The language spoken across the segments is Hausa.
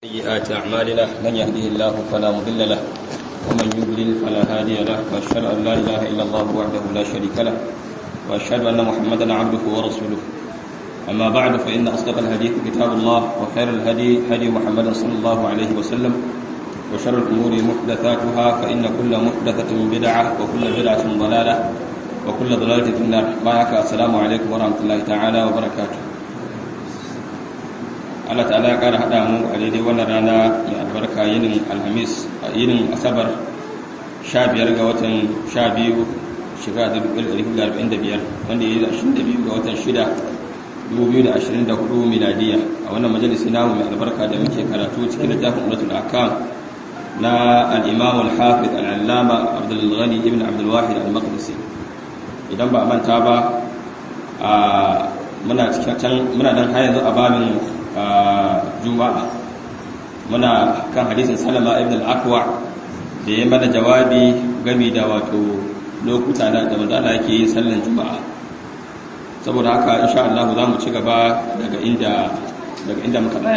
سيئات أعمالنا من يهده الله فلا مضل له ومن يضلل فلا هادي له وأشهد أن لا إله إلا الله وحده لا شريك له وأشهد أن محمدا عبده ورسوله أما بعد فإن أصدق الحديث كتاب الله وخير الهدي هدي محمد صلى الله عليه وسلم وشر الأمور محدثاتها فإن كل محدثة بدعة وكل بدعة ضلالة وكل ضلالة في النار معك السلام عليكم ورحمة الله تعالى وبركاته Allah ta'ala ya ƙara haɗa mu a daidai wannan rana mai albarka yinin alhamis yinin asabar 15 ga watan 12 shiga da 1945 wanda ya yi 22 ga watan 6 2024 miladiya a wannan majalisi namu mai albarka da muke karatu cikin littafin ulatul akam na al-imam al-hafiz al-allama abdul ghani ibn abdul wahid al-maqdisi idan ba a manta ba muna cikin muna dan har yanzu a babin juma'a muna kan hadisin salama ibn al-akwa da ya mana jawabi gami da wato lokuta da da manzala yake yin sallan juma'a saboda haka insha Allah za mu ci gaba daga inda daga inda muka tsaya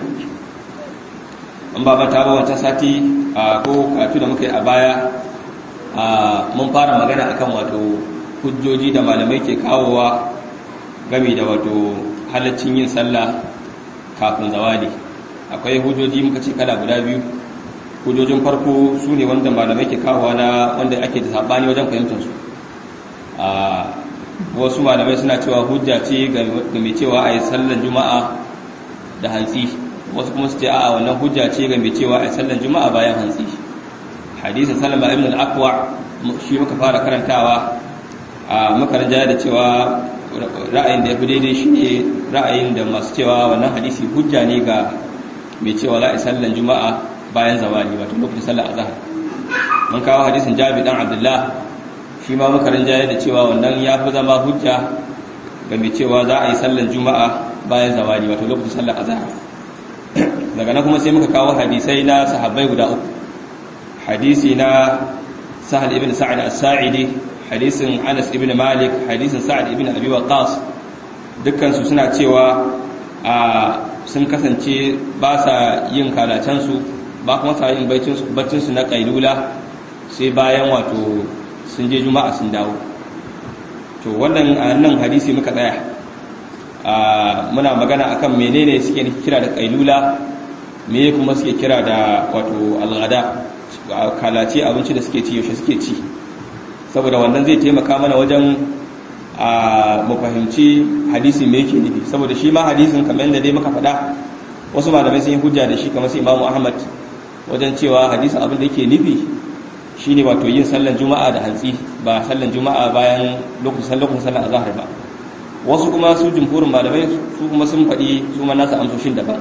an ba ta ba wancan sati a ko katu da muka yi a baya mun fara magana akan wato hujjoji da malamai ke kawowa gami da wato halaccin yin sallah kafin zawali akwai hujjoji muka ce kala guda biyu hujjojin farko su ne wanda malamai ke kawowa na wanda ake da sabani wajen fahimtar su a wasu malamai suna cewa hujja ce ga mai cewa a yi sallan juma'a da hantsi wasu kuma su ce a wannan hujja ce ga mai cewa a yi sallan juma'a bayan hantsi hadisin salama ibn al-aqwa shi muka fara karantawa a muka rajaya da cewa ra'ayin da ya fi daidai shi ne ra'ayin da masu cewa wannan hadisi hujja ne ga mai cewa la'i sallan juma'a bayan zawali wato lokacin sallar azhar mun kawo hadisin jabi dan abdullah shi ma muka rinjaye da cewa wannan ya fi zama hujja ga mai cewa za a yi sallan juma'a bayan zawali wato lokacin sallar azhar daga nan kuma sai muka kawo hadisai na sahabbai guda uku hadisi na sahal ibn sa'ad as-sa'idi hadisin Anas ibn Malik hadisin Sa'ad ibn Abi Waqqas dukkan su suna cewa a sun kasance ba sa yin kalacen su ba kuma sa yin baicin su baccin su na kailula sai bayan wato sun je juma'a sun dawo to wannan nan hadisi muka tsaya a muna magana akan menene suke kira da kailula me kuma suke kira da wato alghada kalace abinci da suke ci yaushe suke ci saboda wannan zai taimaka mana wajen a mu fahimci hadisi me yake nufi saboda shi ma hadisin kamar yadda dai muka faɗa wasu malamai sun yi hujja da shi kamar su imamu ahmad wajen cewa hadisin abin da yake nufi shine wato yin sallan juma'a da hantsi ba sallan juma'a bayan lokacin lokacin sallan azhar ba wasu kuma su jumhurin malamai su kuma sun faɗi su ma nasu amsoshin daban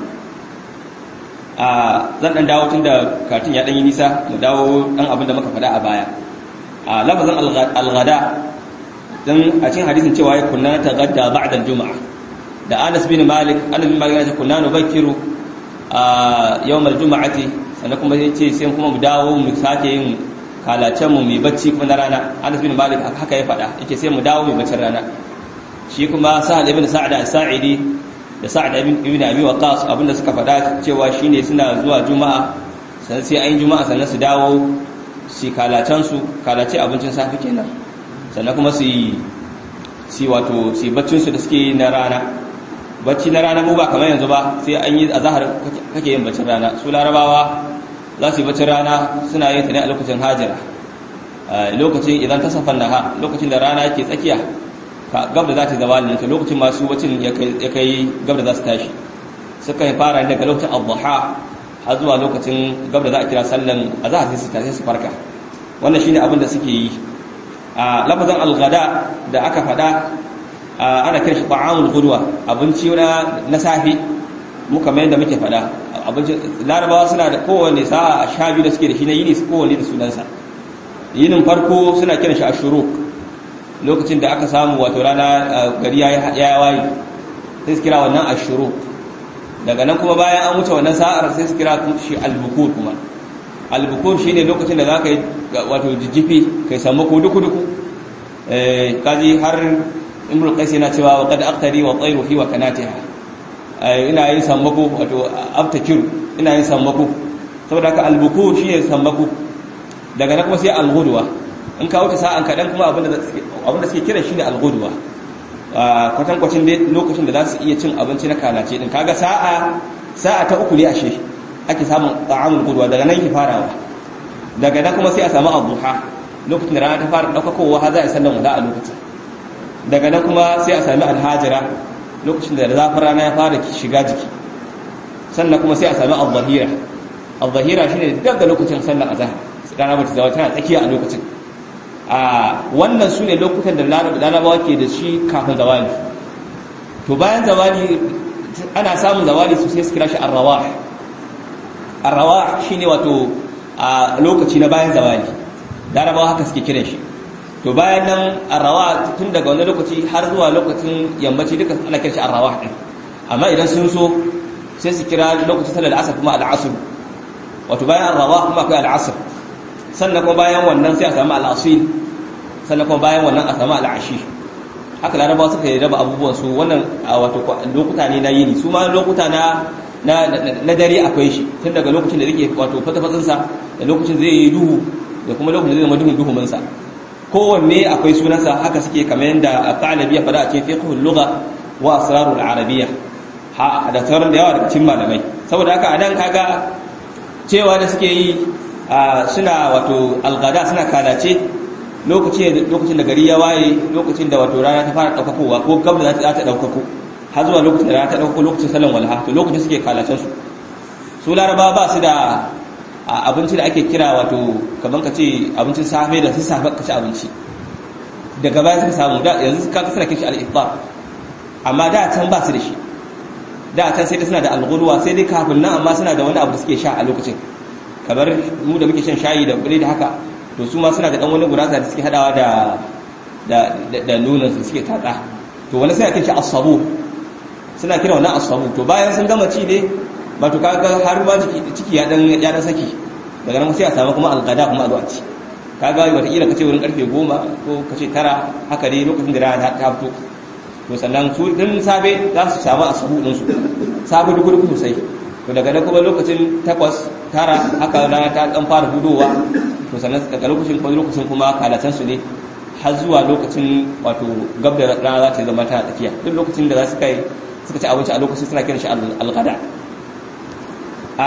a zan dan dawo tun da katin ya dan yi nisa mu dawo dan abin da muka faɗa a baya a lafazin alghada dan a cikin hadisin cewa ya kunna ta gadda ba'da juma'a da Anas bin Malik Anas bin Malik ya kunna nubakkiru a yawm aljum'ati sannan kuma ya ce sai kuma mu dawo mu sake yin kalacen mu mai bacci kuma na rana Anas bin Malik haka ya faɗa yake sai mu dawo mai baccin rana shi kuma Sa'ad ibn Sa'd as-Sa'idi da Sa'ad ibn Abi Waqqas abinda suka faɗa cewa shine suna zuwa juma'a sannan sai ayin juma'a sannan su dawo su kalacensu kalace abincin safi kenan sannan kuma su yi wato su baccinsu da suke na rana bacci na rana mu ba kamar yanzu ba sai an yi a zahar kake yin baccin rana su larabawa za su yi baccin rana suna yin ta ne a lokacin hajira lokacin idan ta safan naha lokacin da rana yake tsakiya gab da za ta zama ne lokacin masu bacin ya kai gab da za su tashi suka yi fara daga lokacin abuha har zuwa lokacin gab da za a kira sallan a za a sai su tashi su farka wannan shine abin da suke yi a lafazin algada da aka faɗa ana kiran shi ta'amul gudwa abinci na na safi muka mai da muke faɗa abinci larabawa suna da kowanne sa'a a sha biyu da suke da shi na yini su kowanne da sunansa yinin farko suna kiran shi ashuruk lokacin da aka samu wato rana gari ya waye sai su kira wannan ashuruk daga nan kuma bayan an wuce wannan sa'ar sai su kira shi albukur kuma albukur shine lokacin da zaka yi wato jijjifi kai samu ko duku duku eh kaji har imrul qais yana cewa wa qad aqtari wa tayru fi wa kanatiha ina yin sammako wato aftakiru ina yin sammako saboda haka albuku shi ne sammako daga na kuma sai alghudwa in ka wuce sa'an kaɗan kuma abinda suke kira shi ne alghudwa kwatankwacin dai lokacin da za su iya cin abinci na kalace din kaga sa'a sa'a ta uku ne ashe ake samun ta'amul gudwa daga nan ke farawa daga nan kuma sai a samu abuha lokacin da rana ta fara ɗaukakowa har za a sallan wada a lokacin daga nan kuma sai a sami alhajira lokacin da zafin rana ya fara shiga jiki sannan kuma sai a sami al-zahira al-zahira shine duk da lokacin sallar azhar rana ba ta zama tana tsakiya a lokacin a wannan su ne lokutan da larabawa ke da shi kafin zawali to bayan zawali ana samun zawali su sai su kira shi arrawa arrawa shine wato a lokaci na bayan zawali larabawa haka suke kiran shi to bayan nan arrawa tun daga wani lokaci har zuwa lokacin yammaci duka ana kiran shi arrawa din amma idan sun so sai su kira lokacin sallar asar kuma al'asr wato bayan arrawa kuma akwai al'asr sannan kuma bayan wannan sai a samu al'asil sannan kuma bayan wannan a samu al'ashi haka larabawa suka yi raba abubuwan su wannan wato lokuta ne na yini su ma lokuta na na dare akwai shi tun daga lokacin da zai wato fatafatsinsa da lokacin zai yi duhu da kuma lokacin da zai zama duhun duhuminsa kowanne akwai sunansa haka suke kamar yadda al-qalabi ya fada a cikin fiqhul lugha wa asrarul arabiyya ha da sauran da yawa daga cikin malamai saboda haka anan kaga cewa da suke yi suna wato algada suna kalace lokacin da gari ya waye lokacin da wato rana ta fara daukakowa ko gab da za ta daukako har zuwa lokacin da rana ta daukako lokacin salon walha to lokacin suke kalacen su su laraba ba su da abinci da ake kira wato kaman ka ce abincin safe da su safe ka ci abinci daga baya suka samu da yanzu ka kasar kishi al-iftar amma da can ba su da shi da can sai dai suna da al sai dai kafin nan amma suna da wani abu da suke sha a lokacin kamar mu da muke shan shayi da biredi haka to su ma suna da dan wani gurasa da suke hadawa da da da nonon su suke tatsa to wani sai ake shi asabu suna kira wannan asabu to bayan sun gama ci ne ba to kaga har ba ciki ciki ya dan ya dan saki daga nan sai a samu kuma algada kuma a zo a ci kaga wata kila kace wurin karfe 10 ko kace 9 haka dai lokacin da rana ta fito to sannan su din safe za su samu asabu din su safe duk duk sosai to daga nan kuma lokacin takwas tara haka rana ta dan fara hudowa to sannan daga lokacin kuma lokacin kuma kalatan su ne har zuwa lokacin wato gab da rana za ta zama ta tafiya duk lokacin da za su kai suka ci abinci a lokacin suna kiran shi al-ghada a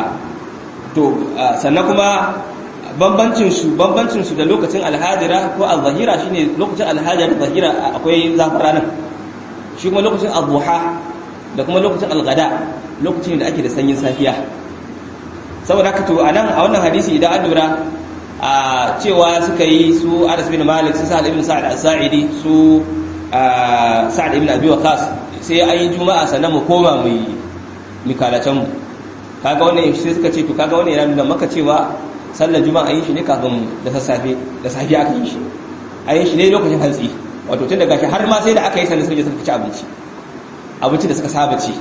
to sannan kuma bambancin su bambancin su da lokacin al-hadira ko al-zahira shine lokacin al-hadira zahira akwai zafin ranar shi kuma lokacin al-duha da kuma lokacin al-ghada lokacin da ake da sanyin safiya saboda haka to anan a wannan hadisi idan an lura a cewa suka yi su Anas bin Malik su Sa'ad ibn Sa'ad as-Sa'idi su Sa'ad ibn Abi Waqqas sai an yi juma'a sannan mu koma mu yi mikalacen mu kaga wannan sai suka ce to kaga wannan yana nuna maka cewa sallar juma'a yi shi ne kafin da sassafe da safi aka yi shi a yi shi ne lokacin hantsi wato tun daga shi har ma sai da aka yi sannan suka je suka ci abinci abinci da suka saba ci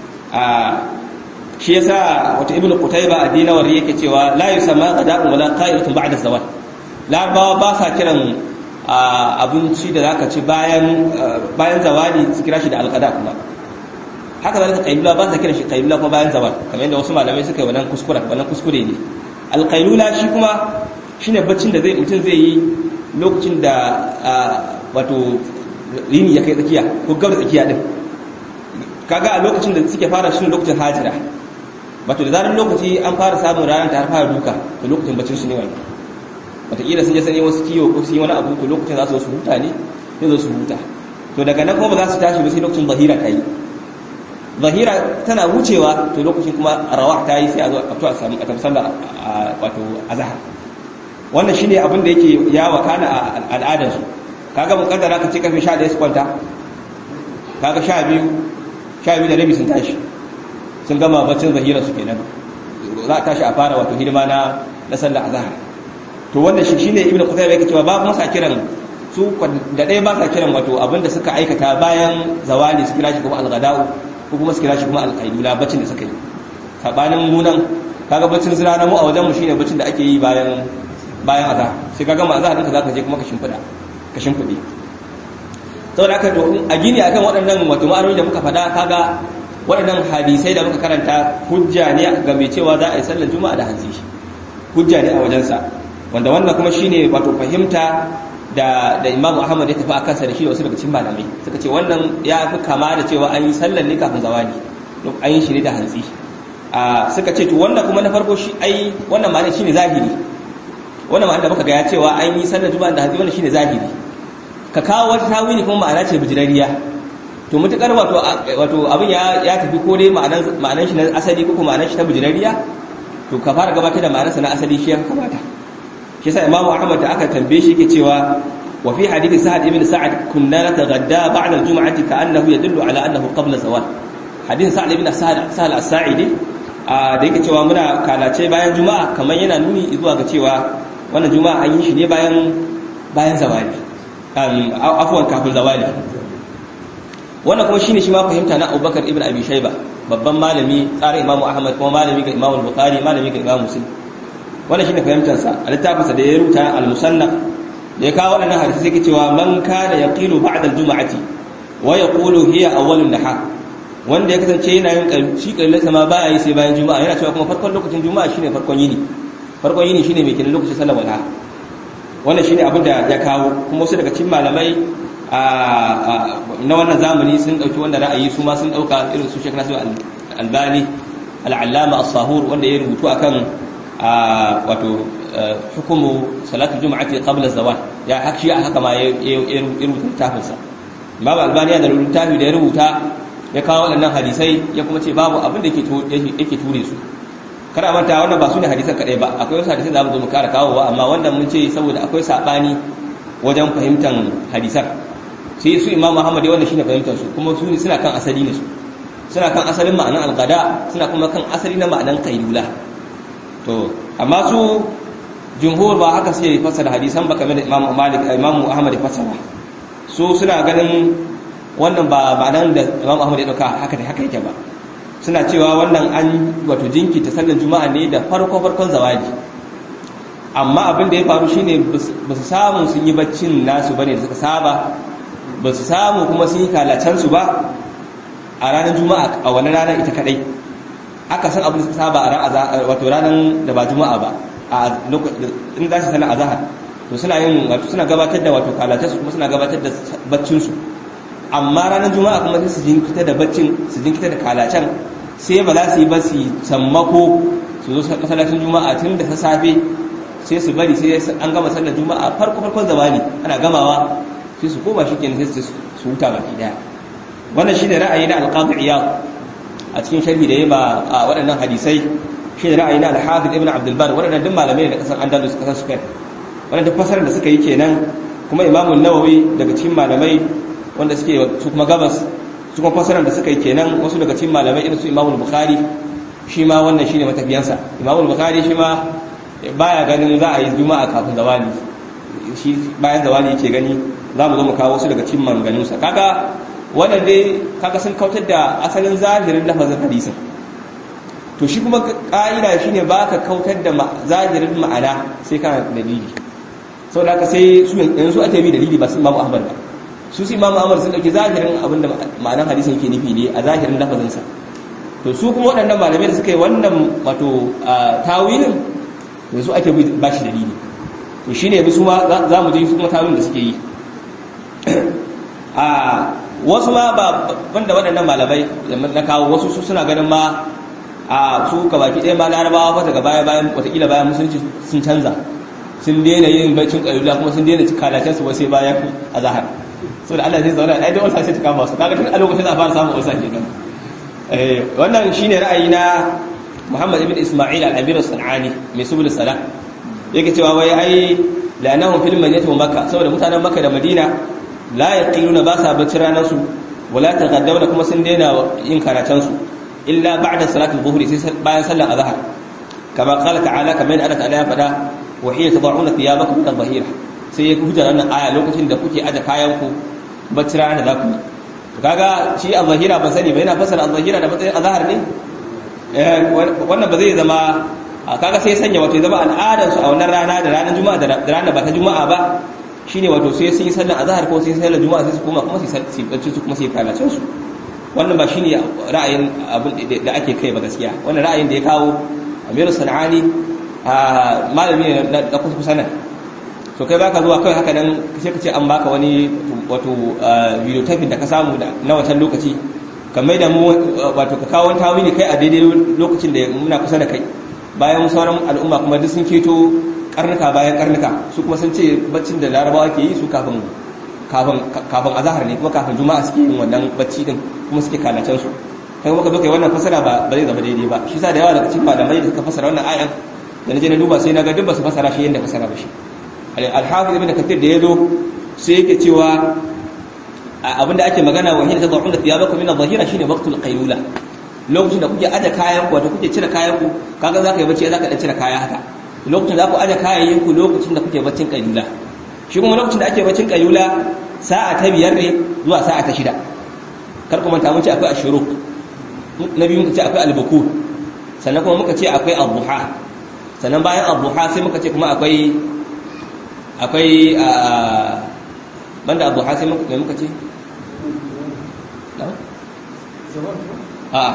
shi yasa wata ibnu qutayba a dinawar yake cewa la yusamma qada'un wala qa'ilatun ba'da zawal larabawa ba sa kiran abinci da zaka ci bayan bayan zawali su kira shi da alqada kuma haka zalika qailula ba sa kiran shi qailula kuma bayan zawal kamar yadda wasu malamai suka yi wannan kuskure wannan kuskure ne alqailula shi kuma shine baccin da zai mutum zai yi lokacin da wato rini ya kai tsakiya ko gabar tsakiya din kaga a lokacin da suke fara shi lokacin hajira wato da zarar lokaci an fara samun ranar ta har fara duka to lokacin bacin su ne wani wataƙila sun je sani wasu kiwo ko sun yi wani abu to lokacin za su su huta ne sai zo su huta to daga nan kuma ba za su tashi ba sai lokacin zahira ta yi zahira tana wucewa to lokacin kuma rawa ta yi sai a zo a fito a samu a tafsalla wato azhar wannan shine abin da yake ya wakana a al'adar su kaga mun kaddara ka ce karfe 11 su kwanta kaga 12 12 da rabi sun tashi sun gama baccin zahira su kenan za a tashi a fara wato hidima na na sallar azhar to wannan shi shine ibnu qutayba yake cewa ba kuma sa kiran su da ɗaya ba sa kiran wato abinda suka aikata bayan zawali su kira shi kuma al-ghada'u ko kuma su kira shi kuma al-qailula baccin da suka yi sabanin munan kaga baccin zira na mu a wajen mu shine baccin da ake yi bayan bayan azhar sai kaga ma azhar ɗinka zaka je kuma ka shimfida ka shimfide saboda haka to a gini akan waɗannan wato ma'anoni da muka faɗa kaga waɗannan hadisai da muka karanta hujja ne ga mai cewa za a yi sallar juma'a da hantsi hujja ne a wajensa wanda wannan kuma shine wato fahimta da da Imam Ahmad ya tafi a kansa da shi da wasu daga cikin malamai suka ce wannan ya fi kama da cewa an yi sallar ne kafin zawali an yi shi ne da hantsi a suka ce to wannan kuma na farko shi ai wannan ma'ana shine zahiri wannan ma'ana da muka ga ya cewa an yi sallar juma'a da hantsi wannan shine zahiri ka kawo wata tawili kuma ma'ana ce bijirariya to mutukar wato wato abin ya ya tafi ko dai ma'anan ma'anan shi na asali ko kuma ma'anan shi ta bijirariya to ka fara gabatar da ma'anarsa na asali shi ya kamata shi yasa imamu ahmad da aka tambaye shi yake cewa wa fi hadithi sa'ad ibn sa'ad kunna nataghadda ba'da al-jum'ati ka'annahu yadullu ala annahu qabla zawal hadithin sa'ad ibn sa'ad sa'ad as-sa'idi da yake cewa muna kalace bayan juma'a kamar yana nuni zuwa ga cewa wannan juma'a an yi shi ne bayan bayan zawali afwan kafin zawali wannan kuma shine shi ma fahimta na Abubakar ibn Abi Shayba babban malami tsarin Imam Ahmad kuma malami ga Imam Bukhari malami ga Imam Muslim wannan shine fahimtar sa a littafinsa da ya rubuta al-musannaf da ya kawo wannan hadisi sai ke cewa man kana yaqilu ba'da al-jum'ati wa yaqulu hiya awwalun nahar wanda ya kasance yana yin shi kallon sama baya yi sai bayan juma'a yana cewa kuma farkon lokacin juma'a shine farkon yini farkon yini shine mai kenan lokacin sallar wala wannan shine abin da ya kawo kuma wasu daga cikin malamai na wannan zamani sun dauki wannan ra'ayi su ma sun dauka irin su Sheikh Nasir Albani al-Allama as-Sahur wanda ya rubutu akan wato hukumu salatul jum'ati qabla zawal ya hakshi haka ma ya rubuta littafinsa Imam Albani ya da littafi da ya rubuta ya kawo waɗannan hadisai ya kuma ce babu abin da yake ture su kada manta wannan ba su ne hadisan kaɗai ba akwai wasu hadisai da mu zo mu kara kawowa amma wannan mun ce saboda akwai saɓani wajen fahimtar hadisan sai su imam muhammad wannan shine fahimtar su kuma su suna kan asali ne su suna kan asalin ma'anan alqada suna kuma kan asali na ma'anan qailula to amma su jumhur ba haka suke fassara hadisan ba kamar da imam malik imam ahmad ya fassara su suna ganin wannan ba ba nan da Imam Ahmad ya dauka haka da haka yake ba suna cewa wannan an wato jinkita sallar juma'a ne da farko farkon zawaji amma abin da ya faru shine ba su samu sun yi baccin nasu bane da suka saba ba su samu kuma sun yi kalacen su ba a ranar juma'a a wani ranar ita kadai aka san abin da suka saba a ran wato ranar da ba juma'a ba a in za su sallar azhar to suna yin wato suna gabatar da wato kalacen su kuma suna gabatar da baccin su amma ranar juma'a kuma sai su jinkita da baccin su jinkita da kalacen sai ba za su yi ba su sammako su zo masallacin juma'a tun da ta safe sai su bari sai an gama sallar juma'a farko farkon zamani ana gamawa sai su koma shi kenan sai su huta baki daya wannan shine ra'ayi na al-qadi iyad a cikin sharhi da yayi ba a waɗannan hadisai shine ra'ayi na al-hafiz ibn abdul bar waɗannan duk malamai da kasar andalus kasar spain wannan duk fasarar da suka yi kenan kuma imamu nawawi daga cikin malamai wanda suke su kuma gabas su kuma fasarar da suka yi kenan wasu daga cikin malamai irin su imamu bukhari shi ma wannan shine matafiyansa imamu bukhari shi ma baya ganin za a yi juma'a kafin zawali shi bayan zawali yake gani za mu zo mu kawo wasu daga cikin manganunsa kaga wannan dai kaga sun kautar da asalin zahirin lafazin hadisin to shi kuma ka'ida shine baka kautar da zahirin ma'ana sai kana dalili saboda haka sai su yanzu ake bi dalili ba su imamu ahmad ba su su imamu ahmad sun dauki zahirin abin da ma'anar hadisin yake nufi ne a zahirin lafazinsa to su kuma waɗannan malamai da suka yi wannan wato tawilin yanzu ake ba shi dalili to shi ne su ma za mu ji su kuma tawilin da suke yi a wasu ma ba banda waɗannan malamai na kawo wasu su suna ganin ma a su ka baki ɗaya ma larabawa fa daga baya bayan watakila bayan musulunci sun canza sun daina yin baccin ƙailula kuma sun daina kalacen su wasu bayan azahar so da Allah zai zauna ai da wasa sai ta kama su kaga tun a lokacin a fara samun wasa kenan eh wannan shine ra'ayi na Muhammad ibn Isma'il al-Abir as-Sanani mai subul salam yake cewa wai ai la'anahum fil madinati wa makkah saboda mutanen makka da madina la yaqiluna ba sa bacci ranar su wala taqaddamna kuma sun daina yin karatan su illa ba'da salatul dhuhri sai bayan sallar azhar kama qala ta'ala kamar Allah ta'ala ya fada wa hiya tad'una thiyabakum min adh-dhahira sai ya hujjar wannan aya lokacin da kuke aje kayan ku bacci ranar da za ku yi kaga shi al-zahira ban sani ba yana fasara al-zahira da matsayin azhar ne wannan ba zai zama kaga sai sanya wato zama al'adar su a wannan rana da ranar juma'a da ranar ba ta juma'a ba shine wato sai sun yi sallar azhar ko sai sallar juma'a sai su koma kuma su yi bacci su kuma su yi kalacin su wannan ba shine ra'ayin abin da ake kai ba gaskiya wannan ra'ayin da ya kawo Amiru Sanani a malami ne na kusa kusa nan to kai baka zuwa kawai haka nan sai ka ce an baka wani wato video taping da ka samu na wancan lokaci ka mai da mu wato ka kawo tawili kai a daidai lokacin da muna kusa da kai bayan sauran al'umma kuma duk sun keto karnuka bayan karnuka su kuma sun ce baccin da larabawa ke yi su kafin kafin kafin azhar ne kuma kafin juma'a suke yin wannan bacci din kuma suke kalacen su kai kuma ka zo kai wannan fasara ba ba zai zama daidai ba shi sa da yawa daga cikin malamai da suka fasara wannan ayan da naje na duba sai na ga duk ba su fasara shi yadda fasara ba shi al-hafiz ibn kathir da yazo sai yake cewa abinda ake magana wa hin tad'una thiyabakum min adh-dhahira shine waqtul qaylula lokacin da kuke aje kayan ku wato kuke cire kayan ku kaga zaka yi bacci zaka dan cire kaya haka lokacin da ku aje kayayyen ku lokacin da kuke baccin qaylula shi kuma lokacin da ake baccin qaylula sa'a ta biyar ne zuwa sa'a ta shida kar ku manta mun ce akwai ashuruk na biyu muka ce akwai albukur sannan kuma muka ce akwai abuha sannan bayan abuha sai muka ce kuma akwai akwai banda abuha sai muka ce a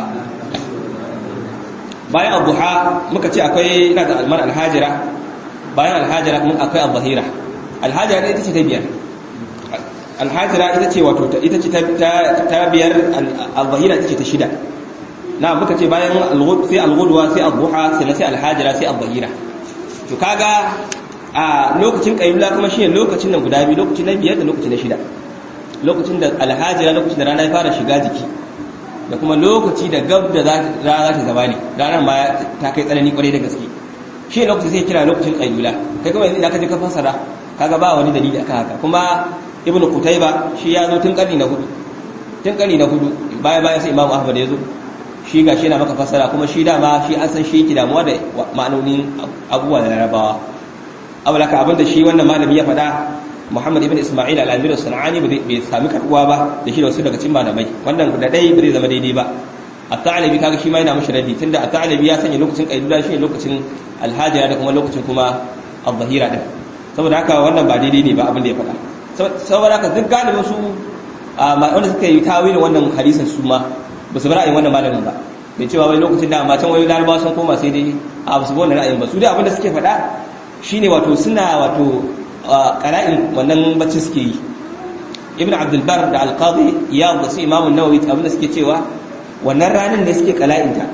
bayan abuha muka ce akwai ina da almar alhajira bayan alhajira kuma akwai albahira alhajira ita ce ta biyar alhajira ita ce wato ita ce ta biyar albahira ita ce ta shida na muka ce bayan sai alghudwa sai adduha sai sai alhajira sai adhira to kaga a lokacin qayyula kuma shine lokacin nan guda biyu lokacin na biyar da lokacin na shida lokacin da alhajira lokacin da rana ya fara shiga jiki da kuma lokaci da gab da za ta zama ne ranar ma ta kai tsanani kwarai da gaske shi lokacin sai kira lokacin qayyula kai kuma yanzu idan ka je ka fassara kaga ba wani dalili akan haka kuma ibnu qutayba shi ya zo tun karni na hudu tun karni na hudu baya baya sai imamu ahmad ya zo shi ga shi yana maka fassara kuma shi dama shi an san shi yake damuwa da ma'anonin abubuwa da larabawa abu da abinda shi wannan malami ya faɗa muhammad ibn isma'il al-amir sanani bai sami karbuwa ba da shi da wasu daga cikin malamai wannan da dai bai zama daidai ba at-ta'alibi kaga shi ma yana mushi raddi tunda at-ta'alibi ya sanya lokacin qaidula shi lokacin al-hajira da kuma lokacin kuma al-zahira din saboda haka wannan ba daidai ne ba abin da ya faɗa saboda haka duk galibin su wanda suka yi tawilin wannan hadisin su ma ba su bi ra'ayin wannan malamin ba bai cewa wai lokacin da amma can wai larabawa sun koma sai dai a ba su bi wannan ra'ayin ba su dai abinda suke faɗa shine wato suna wato qara'in wannan bacci suke yi ibn abdul bar da al-qadi ya da su imam an-nawawi abinda suke cewa wannan ranar ne suke qala'in ta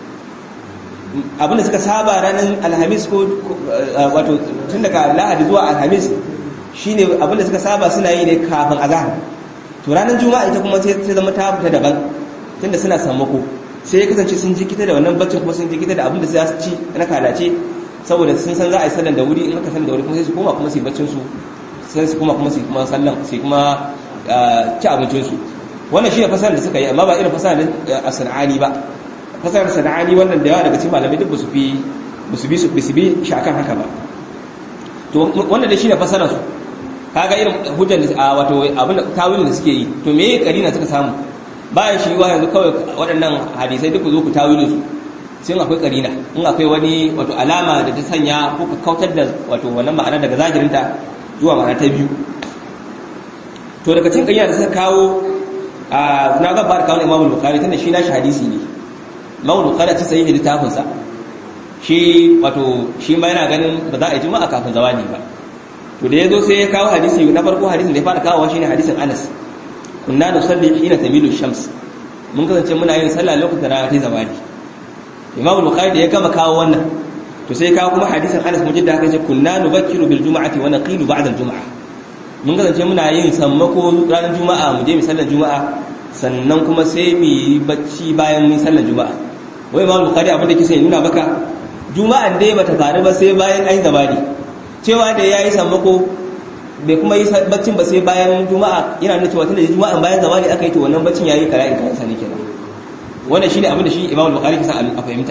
abinda suka saba ranar alhamis ko wato tun daga lahadi zuwa alhamis shine abinda suka saba suna yi ne kafin azhar to ranar juma'a ita kuma sai zama ta fita daban tunda suna sammako sai ya kasance sun jikita da wannan baccin kuma sun jikita da abin da za su ci na kalace saboda sun san za a yi sallan da wuri in aka sallan da wuri kuma sai su koma kuma su yi baccin su sai su koma kuma su kuma sallan sai kuma ci abincin su wannan shi ne fasarar da suka yi amma ba irin fasarar a sana'ani ba fasarar sana'ani wannan da yawa daga cikin malamai duk ba su fi ba su bi su bi shi akan haka ba to wannan da shi ne fasarar su kaga irin hujjar da wato abin da tawilin da suke yi to me kalina suka samu bayan shi wa yanzu kawai waɗannan hadisai duk zo ku tawilin su sun akwai karina in akwai wani wato alama da ta sanya ko ka kautar da wato wannan ma'ana daga zahirinta zuwa ma'ana ta biyu to daga cikin karina da suka kawo a na ga fara kawo Imam Bukhari tunda shi nashi hadisi ne Imam Bukhari ta sayi littafin sa shi wato shi ma yana ganin ba za a yi juma'a kafin zawani ba to da yazo sai ya kawo hadisi na farko hadisin da ya fara kawo shine hadisin Anas kunna nusalli hina tamilu shams mun kasance muna yin sallah lokacin da rana ta zawali Imam Bukhari da ya gama kawo wannan to sai kawo kuma hadisin Anas mujidda haka ce kunna nubakkiru bil jum'ati wa naqilu ba'da al jum'ah mun kasance muna yin sammako ranar juma'a mu je mu sallar juma'a sannan kuma sai mu yi bacci bayan mun sallar juma'a wai Imam Bukhari abin da kike nuna baka juma'an dai bata faru ba sai bayan an zawali cewa da yayi sammako bai kuma yi baccin ba sai bayan juma'a yana nuna cewa tunda juma'an bayan zawali aka yi to wannan baccin yayi kara in kansa ne kenan wannan shine abin da shi Imam Bukhari kisa a fahimta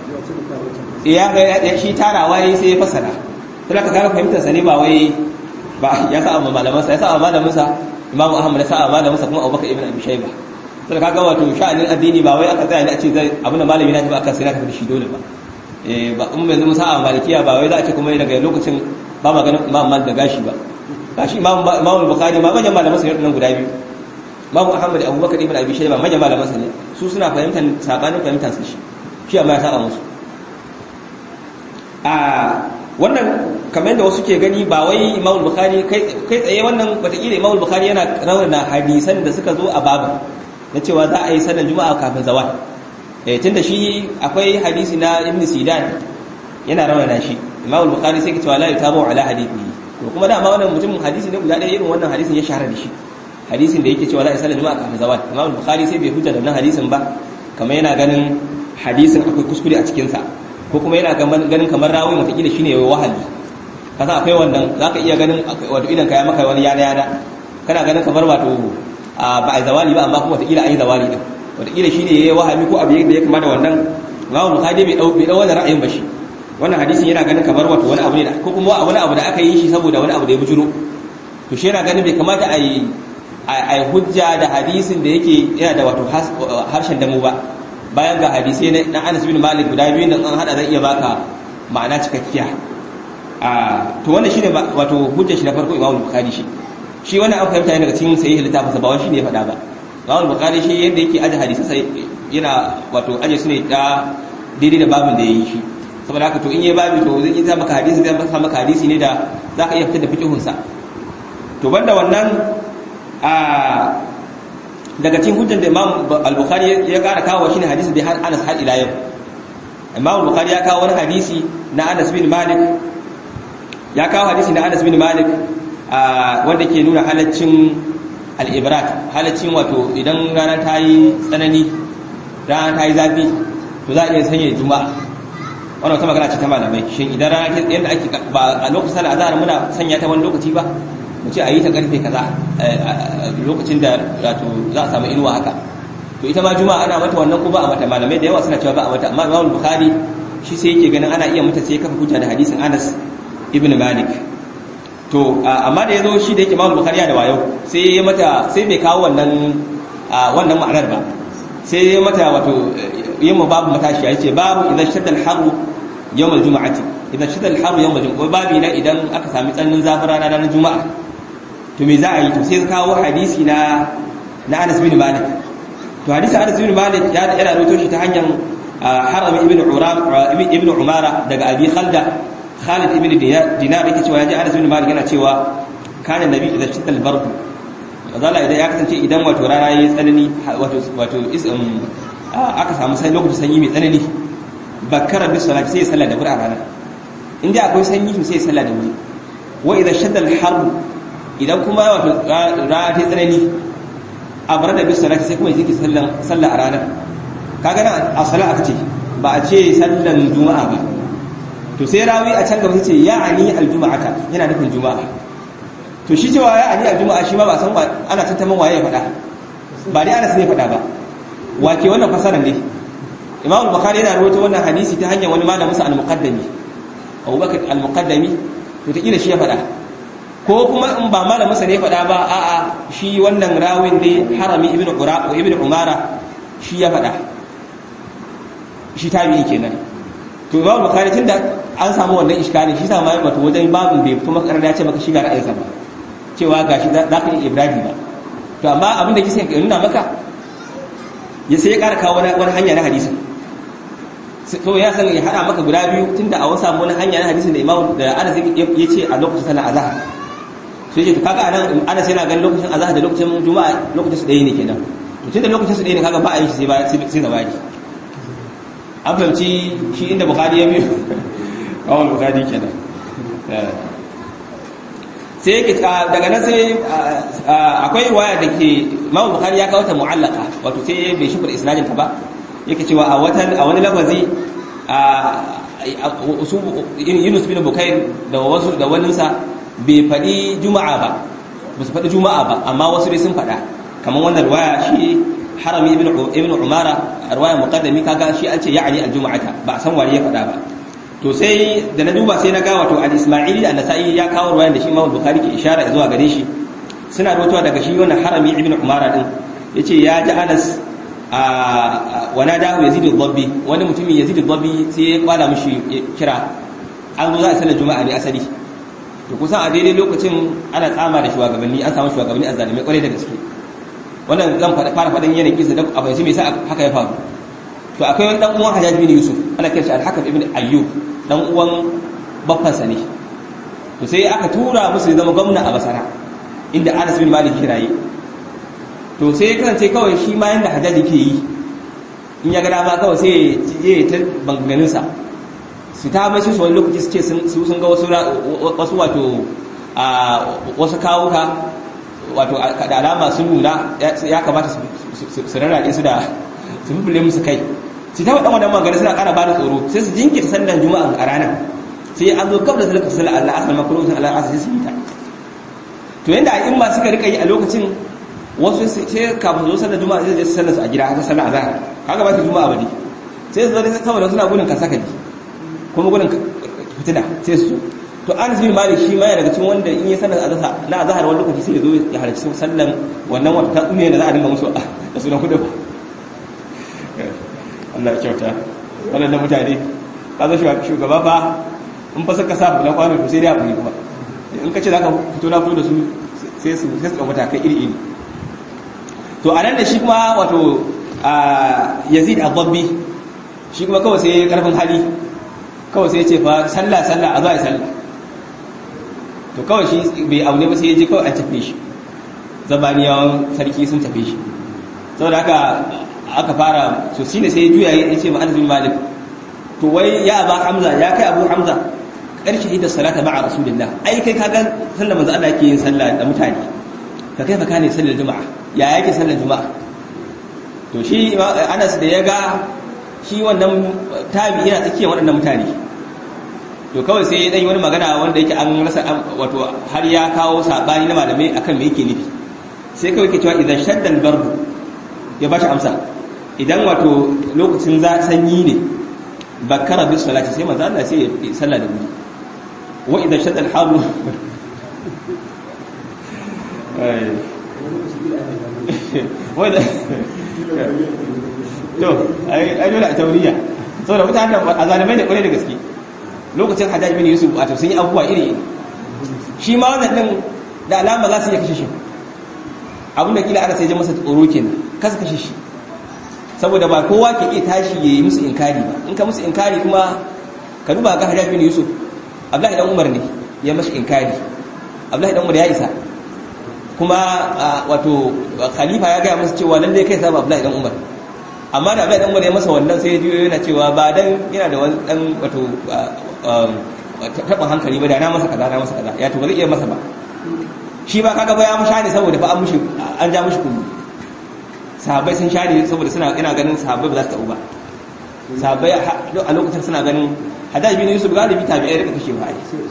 ya ga shi tarawa yayi sai ya fassara to ka ga fahimtar sa ne ba wai ba ya sa amma malaman sa ya sa amma malamin sa Imam Ahmad ya sa amma malamin sa kuma Abubakar ibn Abi Shayba to ka ga wato sha'anin addini ba wai aka tsaya ne a ce zai abin da malami na ba aka sai na tafi shi dole ba eh ba in yanzu musa a malikiya ba wai za a ce kuma daga lokacin ba maganin Imam Malik da gashi ba gashi Imam Imam Bukhari ma manyan malaman sa nan guda biyu Imam Ahmad Abubakar ibn Abi Shayba manyan malaman sa ne su suna fahimtar sabanin fahimtar su shi shi amma ya saba musu a wannan kamar yadda wasu ke gani ba wai Imam Bukhari kai tsaye wannan wataƙila Imam Bukhari yana rawana hadisan da suka zo a babu na cewa za a yi sallar juma'a kafin zawal eh tunda shi akwai hadisi na Ibn Sidan yana rawana shi Imam Bukhari sai ka cewa la yutabu ala hadithi to kuma da amma wannan mutum hadisi ne guda ɗaya irin wannan hadisin ya shahara da shi hadisin da yake cewa za a yi sallar juma'a kafin zawal Imam Bukhari sai bai hujja da wannan hadisin ba kamar yana ganin hadisin akwai kuskure a cikin sa ko kuma yana ganin kamar rawi matakila shine yayi wahali kasan akwai wannan zaka iya ganin wato idan ka ya maka wani yana yana kana ganin kamar wato ba a zawali ba amma kuma watakila an yi zawali din watakila shine yayi wahali ko abu da ya kama da wannan Imam Bukhari bai dau bai dau wannan ra'ayin ba shi wannan hadisin yana ganin kamar wato wani abu ne da ko kuma wani abu da aka yi shi saboda wani abu da ya bujuro to shi yana ganin bai kamata a yi a hujja da hadisin da yake yana da wato harshen damu ba bayan ga hadisai na Anas bin Malik guda biyu nan an hada zan iya baka ma'ana cikakkiya a to wannan shine wato hujjar shi na farko Imam Bukhari shi shi wannan an fahimta ne daga cikin sahih littafin sa ba wani shine ya faɗa ba Imam Bukhari shi yadda yake aje hadisi sai yana wato aje su ne da daidai da babin da yayi shi saboda haka to in yayi babi to zai yi maka hadisi zai maka hadisi ne da zaka iya fitar da fiqhun sa to banda wannan a daga cikin hujjar da Imam Al-Bukhari ya kara kawo shine hadisi da Anas har ila yau Imam Al-Bukhari ya kawo wani hadisi na Anas bin Malik ya kawo hadisi na Anas bin Malik wanda ke nuna halaccin al-ibrat halaccin wato idan rana ta yi tsanani rana ta yi zafi to za a iya sanya juma'a wannan wata magana ce ta malamai shin idan rana ta yadda ake ba a lokacin da azhar muna sanya ta wani lokaci ba mu ce a yi ta karfe kaza lokacin da wato za a samu inuwa haka to ita ma juma'a ana mata wannan ko ba a mata malamai da yawa suna cewa ba a mata amma Imam Bukhari shi sai yake ganin ana iya mata sai kafa hujja da hadisin Anas ibn Malik to amma da yazo shi da yake Imam Bukhari da wayo sai ya mata sai bai kawo wannan wannan ma'anar ba sai ya mata wato yin mu babu matashi ya ce babu idan shadda al-haru yawm al-jum'ati idan shadda al-haru yawm al-jum'ati babu na idan aka sami tsananin zafin rana ranar juma'a to me za a yi to sai kawo hadisi na na Anas bin Malik to hadisi Anas bin Malik ya yana rawaito shi ta hanyar Haram ibn Uram ibn Umara daga Abi Khalda Khalid ibn Dinar yake cewa yaji Anas bin Malik yana cewa kana nabi idan shidda al-barq azala idan ya kasance idan wato rana yayi tsanani wato wato aka samu sai lokacin sanyi mai tsanani bakara bi salati sai sallah da wuri a rana inda akwai sanyi to sai sallah da wuri wa idan shadda al-harb idan kuma wato rana ta tsanani abara da bi salati sai kuma yake sallan sallah a ranar kaga nan a sala aka ce ba a ce sallan juma'a ba to sai rawi a can gaba sai ce ya ani aljuma'ata yana nufin juma'a to shi cewa ya ani aljuma'a shi ma ba san ana tantaman waye ya faɗa ba dai Anas ne faɗa ba wake wannan fasaran ne Imam al-Bukhari yana rawaito wannan hadisi ta hanyar wani malamin sa al-Muqaddami Abu Bakar al-Muqaddami to ta kila shi ya faɗa ko kuma in ba malamin sa ne ya faɗa ba a'a shi wannan rawin ne Harami ibn Qura ko ibn Umara shi ya faɗa shi tabi'i kenan to Imam Bukhari tunda an samu wannan iskali shi sa ma wato wajen babin bai fito maka ya ce maka shiga ra'ayinsa ba cewa gashi za ka yi Ibrahim ba to amma abin da kike nuna maka ya sai ya ƙara kawo wani hanya na hadisin to ya san ya hada maka guda biyu tunda a wasu samu wani hanya na hadisin da Imam da Anas ya ce a lokacin sallar azhar sai ce to kaga anan Anas yana ganin lokacin azhar da lokacin juma'a lokacin su ɗaya ne kenan to tunda lokacin su ɗaya ne kaga ba a yin shi sai ba sai zabaki an fahimci shi inda bukari ya biyu kawon bukari kenan sai yake daga nan sai akwai waya da ke mawul bukari ya kawo ta mu'allaka wato sai bai shifar isnadin ta ba yake cewa a watan a wani lafazi yunus bin bukair da wasu da waninsa bai faɗi juma'a ba ba su faɗi juma'a ba amma wasu dai sun faɗa kamar wannan waya shi harami ibn umara a ruwaya muqaddami kaga shi an ce ya'ani al-jum'ata ba san wani ya faɗa ba to sai da na duba sai na ga wato al-isma'ili da nasai ya kawo ruwayan da shi Imam Bukhari ke ishara zuwa gare shi suna rawaitowa daga shi wannan harami ibn umara din yace ya ji Anas a wana da Yazid al-Dabbi wani mutumin Yazid al-Dabbi sai ya kwala mishi kira an zo za a sallar juma'a ne asali to kusan a daidai lokacin ana tsama da shugabanni an samu shugabanni a zalimai kwarai da gaske wannan zan fara faɗin yanayin kisa da a fahimci me yasa haka ya faru to akwai wani dan uwan Hajjaj bin Yusuf ana kiran shi al-Hakam ibn Ayyub dan uwan baffansa ne to sai aka tura musu ya zama gwamna a Basra inda Anas bin Malik kiraye to sai ya kasance kawai shi ma yanda Hajjaj yake yi in ya ga dama kawai sai ya ta banganin sa su ta mai su wani lokaci su ce su sun ga wasu wasu wato a wasu kawuka wato da alama sun nuna ya kamata su rarraɗe su da su bubule musu kai su ta waɗanda wannan magana suna ƙara bada tsoro sai su jinkirta sallar juma'a a ranar sai an zo kaf da sallar sallar Allah asal makarutun Allah asal sai su yi ta to yanda a ma suka rika yi a lokacin wasu sai kafin zo sallar juma'a sai su sallar su a gida haka sallar azhar kaga ba ta juma'a ba ne sai su zo saboda suna gudun kasakali kuma gudun fitina sai su to an bin malik shi ma yana daga cikin wanda in yi sallar azhar na azhar wani lokaci sai ya zo ya halarci sallan wannan wata ta tsume da za a dinga musu da sunan kudu Allah ya kyauta wannan mutane ka zo shugaba fa in fa suka sa bulan kwano to sai dai a buri kuma in ka ce zaka fito na fito da su sai su sai su matakai iri iri to a nan da shi kuma wato Yazid al-Dabbi shi kuma kawai sai karfin hali kawai sai ya ce fa sallah sallah a zo a yi sallah to kawai shi bai aune ba sai ya je kawai an tafe shi zabaniyawan sarki sun tafe shi saboda haka aka fara to shine sai ya juya ya ce ma Anas bin Malik to wai ya Aba Hamza ya kai Abu Hamza karshe da salata ma'a Rasulullah ai kai ka ga sallar manzo Allah yake yin sallah da mutane ka kai fa kane sallar juma'a ya yake sallar juma'a to shi Anas da ya ga shi wannan tabi yana tsakiyar waɗannan mutane to kawai sai dan yi wani magana wanda yake an rasa wato har ya kawo sabani na malamai akan me yake nufi sai kawai ke cewa idan shaddal bardu ya bashi amsa idan wato lokacin za sanyi ne bakara bis salati sai manzo Allah sai ya salla da wuri wa idan shaddal haru wanda to ai dole a tauriya saboda mutanen azalimai ne kwarai da gaske lokacin hajjaj bin yusuf wato sun yi abubuwa iri shi ma wannan din da alama za su iya kashe shi abin da kila ana sai ji masa tsoro kenan kasa kashe shi saboda ba kowa ke iya tashi ya yi musu inkari ba in ka musu inkari kuma ka duba ga hajjaj bin yusuf abdullahi dan umar ne ya mashi inkari abdullahi dan umar ya isa kuma wato khalifa ya gaya masa cewa lallai kai saba abdullahi dan umar amma da abdullahi dan umar ya masa wannan sai ya ji yana cewa ba dan yana da wani dan wato taɓin hankali ba da na masa kaza na masa kaza ya to ba zai iya masa ba shi ba kaga ba ya mu shani saboda fa an mushi an ja mushi kullu sahabbai sun shani saboda suna ina ganin sahabbai ba za su taɓu ba sahabbai a lokacin suna ganin hadaj bin yusuf galibi tabi'ai rika kashe ba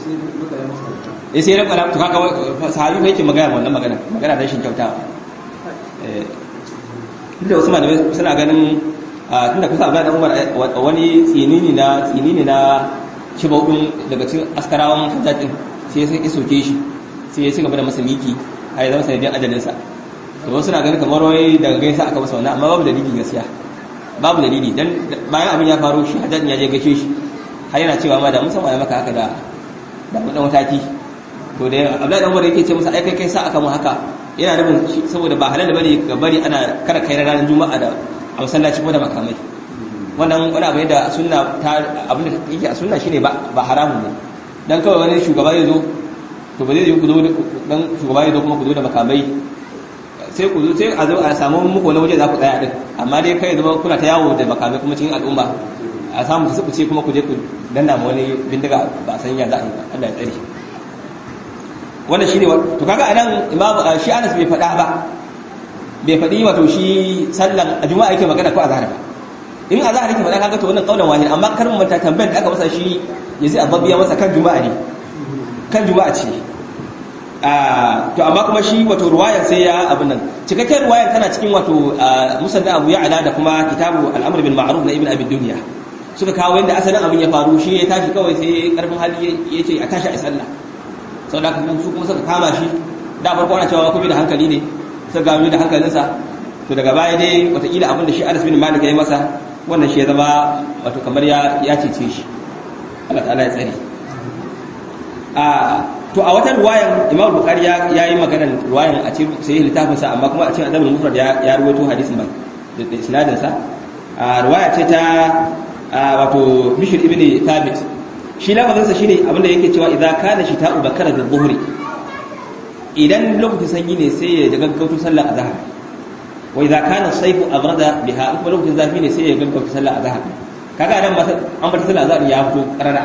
ai sai rika to kaga sahabi ba yake magana wannan magana magana da shin kyautawa eh inda wasu malamai suna ganin tunda kusa Abdullahi dan Umar wani tsinini na tsinini na shibaudin daga cikin askarawan hajjaj din sai sai isoke shi sai ya ci gaba da masa miki har ya zama sanadin ajalin sa to wasu na ganin kamar wai daga gaisa aka masa wannan amma babu dalili gaskiya babu dalili dan bayan abin ya faru shi hajjaj ya je gaishe shi har yana cewa ma da mun san maka haka da da mun dan mataki to da Abdullahi dan Umar yake ce masa ai kai kai sa aka mu haka yana nufin saboda ba halal bane ga bari ana kada kai ranar juma'a da a masallaci ko da makamai wannan wani abu da sunna ta abin da yake a sunna shine ba ba haramun ne dan kawai wani shugaba ya zo to ba zai yi ku zo dan shugaba ya zo kuma ku zo da makamai sai ku zo sai a zo a samu muku wani waje za ku tsaya din amma dai kai zama kuna ta yawo da makamai kuma cikin al'umma a samu ta suku ce kuma ku je ku danna ma wani bindiga ba san ya za a yi ba Allah ya tsare wannan shine to kaga anan imam shi Anas bai faɗa ba bai faɗi wato shi sallan a juma'a yake magana ko azhar ba in azhar yake faɗa kaga to wannan kaulan wahid amma kar mu manta tambayar da aka masa shi yazi ababbiya masa kan juma'a ne kan juma'a ce to amma kuma shi wato ruwayar sai ya abin nan cikakken ruwayar tana cikin wato musannad Abu Ya'la da kuma kitabu al-amr bil ma'ruf na Ibn Abi Dunya suka kawo yanda asalin abin ya faru shi ya tashi kawai sai karfin hali ya ce a tashi a sallah sau da su kuma suka kama shi da farko ana cewa kuma da hankali ne suka gano da hankalinsa to daga baya dai watakila abin da shi Anas bin Malik ya yi masa wannan shi ya zama wato kamar ya ya cece shi Allah ta'ala ya tsare a to a wata ruwayan imam bukhari ya yi maganar ruwayan a cikin sai littafin sa amma kuma a cikin adabul mufrad ya ya ruwaito hadisin ba da isnadin sa a ruwaya ce ta wato bishr ibn thabit shi lafazin sa shine abinda yake cewa idza kana shita'u bakara bi dhuhri idan lokacin sanyi ne sai ya gaggauto sallar azhar wa idza kana sayfu abrada biha kuma lokacin zafi ne sai ya gaggauto sallar azhar kaga nan an bar sallar azhar ya fito karara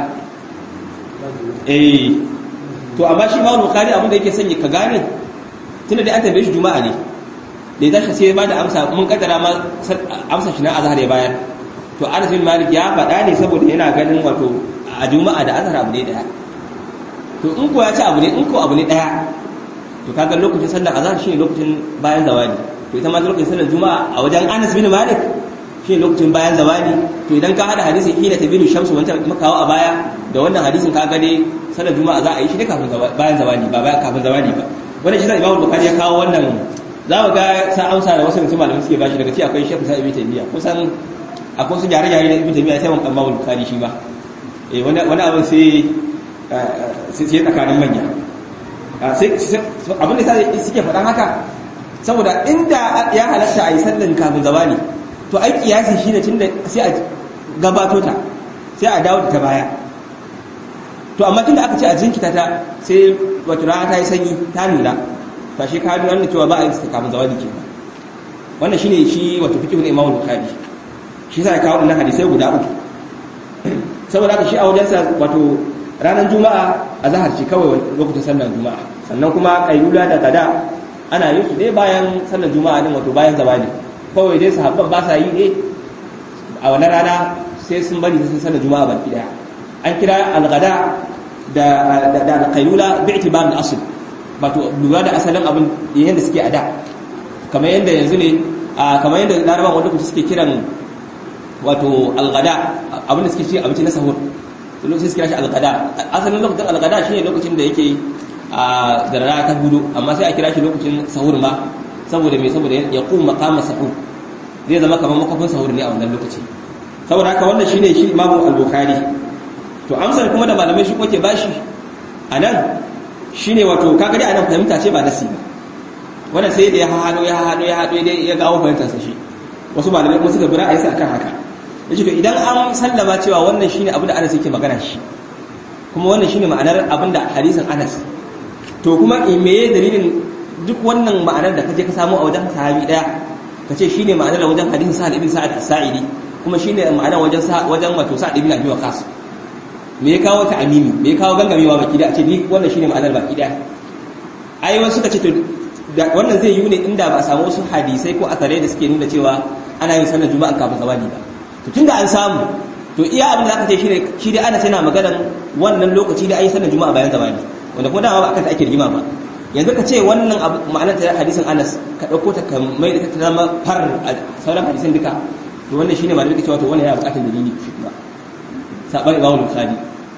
eh to amma shi ma bukhari abin da yake sanya ka gane tunda dai an tambaye shi juma'a ne da ya tashi sai ba da amsa mun kaddara ma amsa shi na azhar ya bayar to Anas bin Malik ya faɗa ne saboda yana ganin wato a juma'a da azhar abu ne daya to in ko ya ci abu ne in ko abu ne daya to kaga lokacin sallar azhar shine lokacin bayan zawali to ita ma lokacin sallar juma'a a wajen Anas bin Malik shine lokacin bayan zawali to idan ka hada hadisin hina tabiru shamsu wanda makawa a baya da wannan hadisin ka ga dai sallar juma'a za a yi shi ne kafin bayan zawali ba bayan kafin zawali ba wannan shi sai Imam Bukhari ya kawo wannan za mu ga sa amsa da wasu mutum malamai suke bashi daga ci akwai Sheikh Sa'id ibn Taymiyyah kusan akwai su gyare-gyare da ibn Taymiyyah sai mun Imam Bukhari shi ba eh wani wani abin sai sai tsakanin manya sai abin da sai suke faɗan haka saboda inda ya halatta a yi sallan kafin zawali to ai kiyasi shine tunda sai a gabato ta sai a dawo da ta baya to amma tunda aka ce a jinkita ta sai wato rana ta yi sanyi ta nuna ta shi ka nuna cewa ba a yi ta kafin zawali ke wannan shine shi wato fiqh na Imam Bukhari shi sai kawo wannan hadisai guda uku saboda haka shi a wajen sa wato ranar juma'a a zahar ce kawai lokacin sallar juma'a sannan kuma kailula da kada ana yin su dai bayan sallar juma'a din wato bayan zawali kawai dai sahabban ba sa yi ne a wani rana sai sun bari sun sallar juma'a baki daya an kira al-ghada da da al-qailula bi itibar al-asl wato lura da asalin abin yanda suke a da kamar yanda yanzu ne kamar yanda larabawa wanda suke kiran wato al-ghada abin da suke ci abinci na sahur lokacin suke shi al-ghada asalin lokacin al-ghada shine lokacin da yake a zarara ta hudu amma sai a kira shi lokacin sahur ma saboda me saboda ya kuma maqama sahur zai zama kamar makafin sahur ne a wannan lokaci saboda haka wannan shine shi imamu al-bukhari to amsar kuma da malamai shi kuke bashi anan shine wato kaga dai anan fahimta ce ba nasi ba wannan sai da ya hado ya hado ya hado dai ya gawo fahimtar sa shi wasu malamai kuma suka bi ra'ayinsa akan haka yace to idan an sallama cewa wannan shine abu da Anas yake magana shi kuma wannan shine ma'anar abin da hadisin Anas to kuma me dalilin duk wannan ma'anar da kaje ka samu a wajen sahabi daya kace shine ma'anar da wajen hadisin Sa'ad ibn Sa'ad as-Sa'idi kuma shine ma'anar wajen wajen wato Sa'ad ibn Abi Waqqas me ya kawo ta amimi me ya kawo gangamewa baki da a ce ni wannan shine ma'anar baki daya ai wasu suka ce to wannan zai yi ne inda ba a samu wasu hadisai ko asarai da suke nuna cewa ana yin sallar juma'a kafin zawali ba to tunda an samu to iya abin da aka ce shine shi dai ana sai na maganar wannan lokaci da ayi sallar juma'a bayan zawali wanda kuma dama ba akan ta ake rigima ba yanzu ka ce wannan ma'anar ta hadisin Anas ka dauko ta ka mai da ta zama far a sauran hadisin duka to wannan shine malamin cewa to wannan yana bukatar dalili shi kuma sabar Imam Bukhari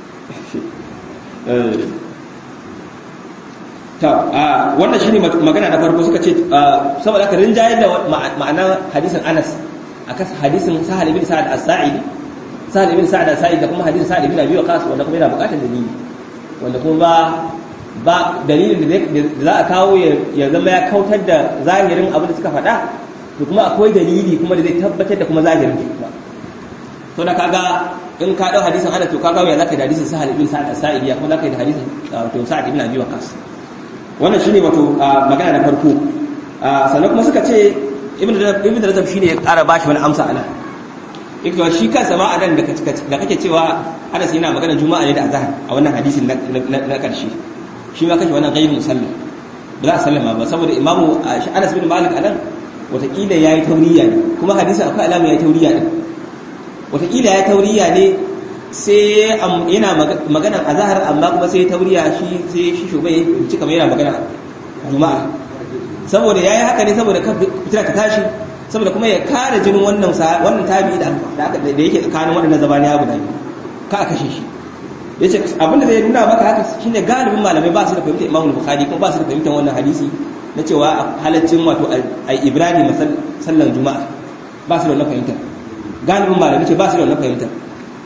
ta a wannan shine magana na farko suka ce saboda haka rinjayar da ma'anar hadisin Anas akan hadisin Sahal ibn Sa'ad as-Sa'idi Sahal ibn Sa'ad as-Sa'idi da kuma hadisin Sa'ad ibn Abi Waqqas wanda kuma yana bukatar dalili wanda kuma ba ba dalilin da za a kawo ya zama ya kautar da zahirin abin da suka faɗa to kuma akwai dalili kuma da zai tabbatar da kuma zahirin kuma to da kaga in ka dau hadisin ana to kaga ya zaka da hadisin Sahal ibn Sa'ad as-Sa'idi kuma zaka da hadisin to Sa'ad ibn Abi Waqqas wannan shine wato magana na farko sannan kuma suka ce ibn ibn Rajab shine ya ƙara bashi wani amsa ana yake shi kansa ma anan da kake cewa Anas yana magana Juma'a ne da Azhar a wannan hadisin na karshe shi ma kashi wannan ghairu musallim ba za a sallama ba saboda imamu Anas bin Malik anan watakila yayi tauriya ne kuma hadisi akwai alama yayi tauriya ne watakila yayi tauriya ne sai yana maganan azhar amma kuma sai tauriya shi sai shi shubai ci kamar yana magana Juma'a saboda yayi haka ne saboda kan fitira ta tashi saboda kuma ya kare jinin wannan wannan tabi da da yake tsakanin waɗannan zabaniya guda biyu ka kashe shi yace abinda zai nuna maka haka shine galibin malamai ba su da fahimtar Imam Bukhari kuma ba su da fahimtar wannan hadisi na cewa halaccin wato ai Ibrahim sallan Juma'a ba su da wannan fahimtar galibin malamai ce ba su da wannan fahimtar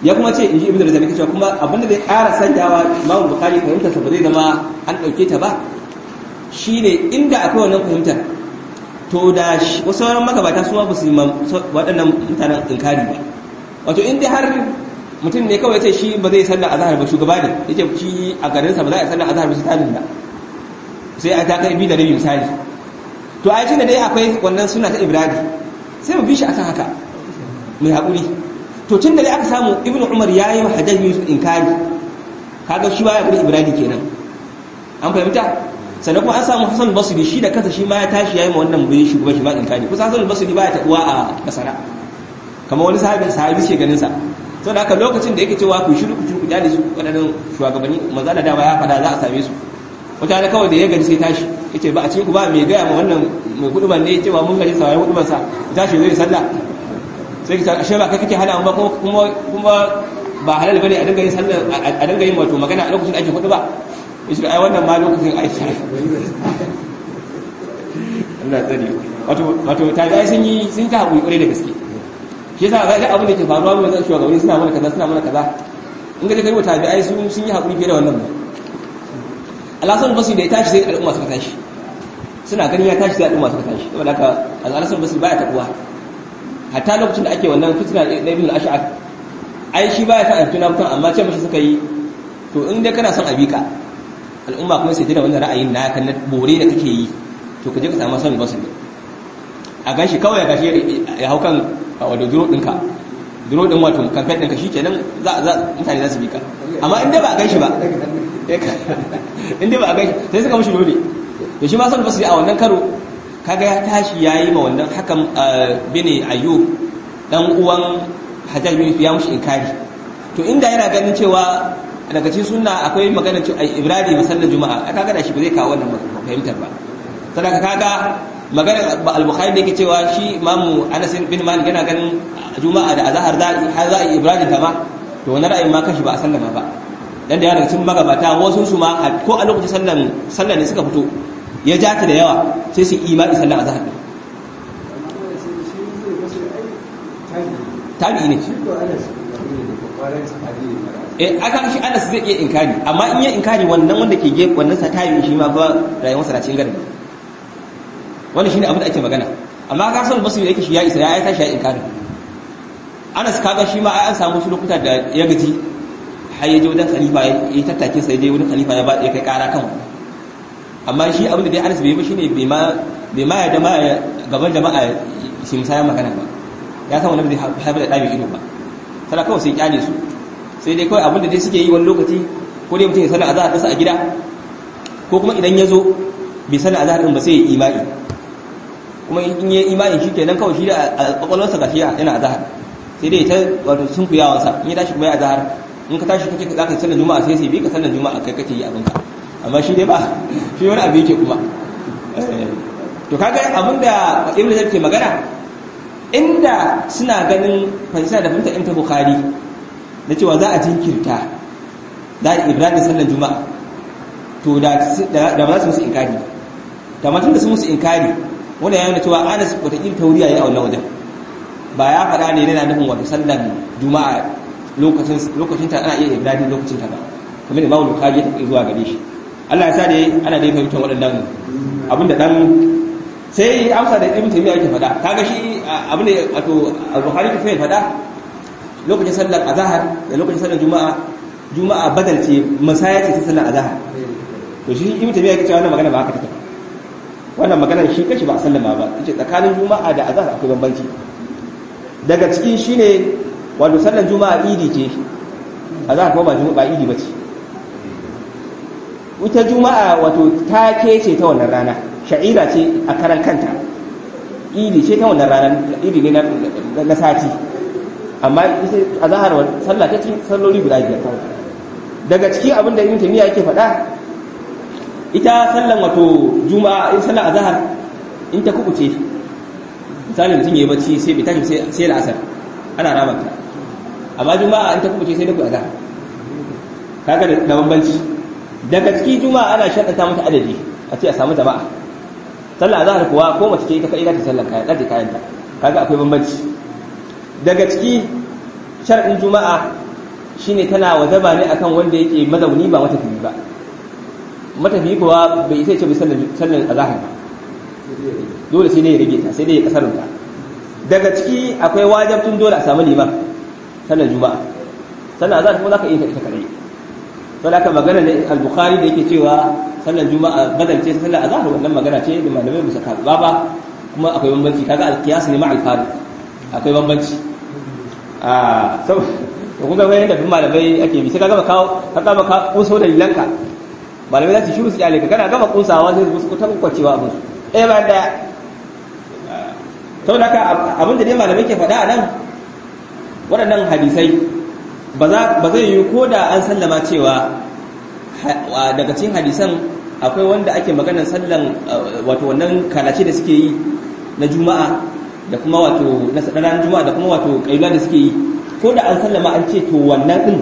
ya kuma ce inji ibnu razak cewa kuma abinda zai ƙara sanyawa Imam Bukhari fahimtar sa ba zai zama an dauke ta ba shine inda akwai wannan fahimtar to da wasu sauran magabata su ma ba su yi waɗannan mutanen inkari ba wato in dai har mutum ne kawai ce shi ba zai sallar azhar ba shugaba ne yace shi a garin sa ba za a sallar azhar ba sai talin da sai a ta kai bi da rabi misali to ai tunda dai akwai wannan suna ta ibrahim sai mu bi shi akan haka mai haƙuri to tun da dai aka samu ibnu umar ya yi hajjaj yusuf inkari kaga shi baya gudu ibrahim kenan an fahimta sannan kuma an samu hasan basri shi da kansa shi ma ya tashi ya yi ma wannan bai shi kuma shi ma inkari kusa hasan basri baya taɓuwa a basara kamar wani sahabi sahabi ke ganin sa sau da haka lokacin da yake cewa ku shiru ku ku kyale su waɗannan shugabanni maza da dama ya faɗa za a same su wata kawai da ya gaji sai tashi yace ba a cikin ku ba mai gaya ma wannan mai kuduban ne cewa mun gaji saurayi kuduban sa tashi zai sallah sai ki ashe ba kai kake hana ba kuma kuma ba halal bane a dinga yin sallah a dinga yin wato magana a lokacin da ake kudu ba yace ai wannan ma lokacin ai sai Allah tsari wato wato tabi'ai sun yi sun ta hakuri kwarai da gaske shi yasa ga abin da ke faruwa mu zan shugabanni suna mana kaza suna mana kaza in ga kai tabi'ai sun sun yi hakuri fiye da wannan alhassan basu da ya tashi sai al'umma suka tashi suna ganin ya tashi sai al'umma suka tashi saboda haka alhassan basu baya tabuwa hatta lokacin da ake wannan fitina na ibn al-ash'ar ai shi baya ta aiki na mutum amma ce mashi suka yi to in dai kana son abika al'umma kuma sai da wannan ra'ayin na kan bore da kake yi to ka je ka samu son basu a ganshi kawai ya gashi ya hau kan wato duro ɗinka duro ɗin wato kamfen ɗinka shi kenan mutane za su bi ka amma in dai ba a ganshi ba inda ba a gaishe sai suka mushi dole to shi ma san basiri a wannan karo kaga ya tashi yayi ma wannan hakan bini ayyub dan uwan hajjaj bin ya mushi inkari to inda yana ganin cewa daga cikin sunna akwai magana cewa ibrahim masallar juma'a kaga da shi ba zai kawo wannan fahimtar ba sadaka kaga magana al-bukhari da yake cewa shi imamu anas bin malik yana ganin juma'a da azhar za har za ibrahim ta ma to wannan ra'ayin ma kashi ba a sallama ba dan da yawa daga cikin magabata wasu su ma ko a lokacin sallan sallan ne suka fito ya ja ta da yawa sai su imani sallan azhar tabi ne eh aka shi Anas zai iya inkari amma in ya inkari wannan wanda ke gefe wannan sa tabi shi ma fa rayuwar sa cikin garbi wannan shine abin da ake magana amma ka san basu yake shi ya isa ya tashi ya inkari Anas kaga shi ma ai an samu su lokuta da ya gaji har ya je wajen khalifa ya yi tattake sai je wajen khalifa ya ba ya kai kara kan amma shi abin da dai Anas bai yi ba shine bai ma bai ma ya da ma gaban jama'a shi musaya magana ba ya san wannan bai haifar da dabi ido ba sai kawai sai kyale su sai dai kawai abin da dai suke yi wani lokaci ko dai mutum ya sanar azhar ɗinsa a gida ko kuma idan ya zo bai sanar azhar ɗin ba sai ya imani kuma in yi imani shi kenan kawai shi da kwakwalwarsa ga shi yana azhar sai dai ta wato sun kuyawansa in ya tashi kuma ya azhar in ka tashi kake za ka sallar juma'a sai sai bi ka sallar juma'a kai kake yi abinka amma shi dai ba shi wani abu yake kuma to kaga abin da ibnu zaid ke magana inda suna ganin fahimta da fahimta in ta bukhari na cewa za a jinkirta da ibrahim sallar juma'a to da da ba za su musu inkari da matan da su musu inkari wanda ya nuna cewa anas wataƙil tauriya ya a wannan wajen ba ya faɗa ne yana nufin wato sallar juma'a lokacin ta ana iya ibrahim lokacin ta ba kamar imamu bukhari ya tafi zuwa gare shi Allah ya sa dai ana dai fahimtar waɗannan abin da dan sai amsa da ibn taymiya yake faɗa kaga shi abin da wato al-bukhari ke sai faɗa lokacin sallar azhar da lokacin sallar juma'a juma'a badal ce masaya ce ta sallar azhar to shi ibn taymiya yake cewa wannan magana ba haka take wannan magana shi kashi ba sallama ba yace tsakanin juma'a da azhar akwai bambanci daga cikin shine wato sallar juma'a idi ce azhar kuma ba juma'a ba idi bace ita juma'a wato ta ce ta wannan rana sha'ira ce a karan kanta idi ce ta wannan rana idi ne na sati amma ita a zahar sallah ta cikin salloli guda biyar kawai daga cikin abin da ibn taymiya yake faɗa ita sallan wato juma'a in sallar azhar in ta kubuce misali mutum yayi bacci sai bai tashi sai sai la'asar ana ramanta amma juma'a in ta kubuce sai da ku azhar kaga da bambanci daga cikin juma'a ana shaddata mata adadi a ce a samu jama'a sallar azhar kuwa ko mace ce ita kai za ta sallar kayan ɗaje kayanta kaga akwai bambanci daga ciki shar'in juma'a shine tana wajaba ne akan wanda yake mazauni ba matafiyi ba matafiyi kuwa bai isa ce bai sallan azahar ba dole sai dai ya rage ta sai dai ya kasarunta daga ciki akwai wajabtun dole a samu liman sallar juma'a sallar azhar kuma zaka iya ta ita kadai to da aka magana ne al-bukhari da yake cewa sallar juma'a badal ce sallar azhar wannan magana ce da malamai musa ka ba kuma akwai bambanci kaga al-qiyas ne ma al-fari akwai bambanci a so to kun ga wayan da malamai ake bi sai ka gama kawo ka gama ka kuso da lilanka malamai za su shiru su kyale ka kana gama kunsawa sai su ta kwacewa abin su ɗaya bayan ɗaya sau da abin da dai malamai ke faɗa a nan waɗannan hadisai ba zai yi ko da an sallama cewa daga cikin hadisan akwai wanda ake maganar sallan wato wannan kalace da suke yi na juma'a da kuma wato na ranar juma'a da kuma wato ƙailula da suke yi ko da an sallama an ce to wannan ɗin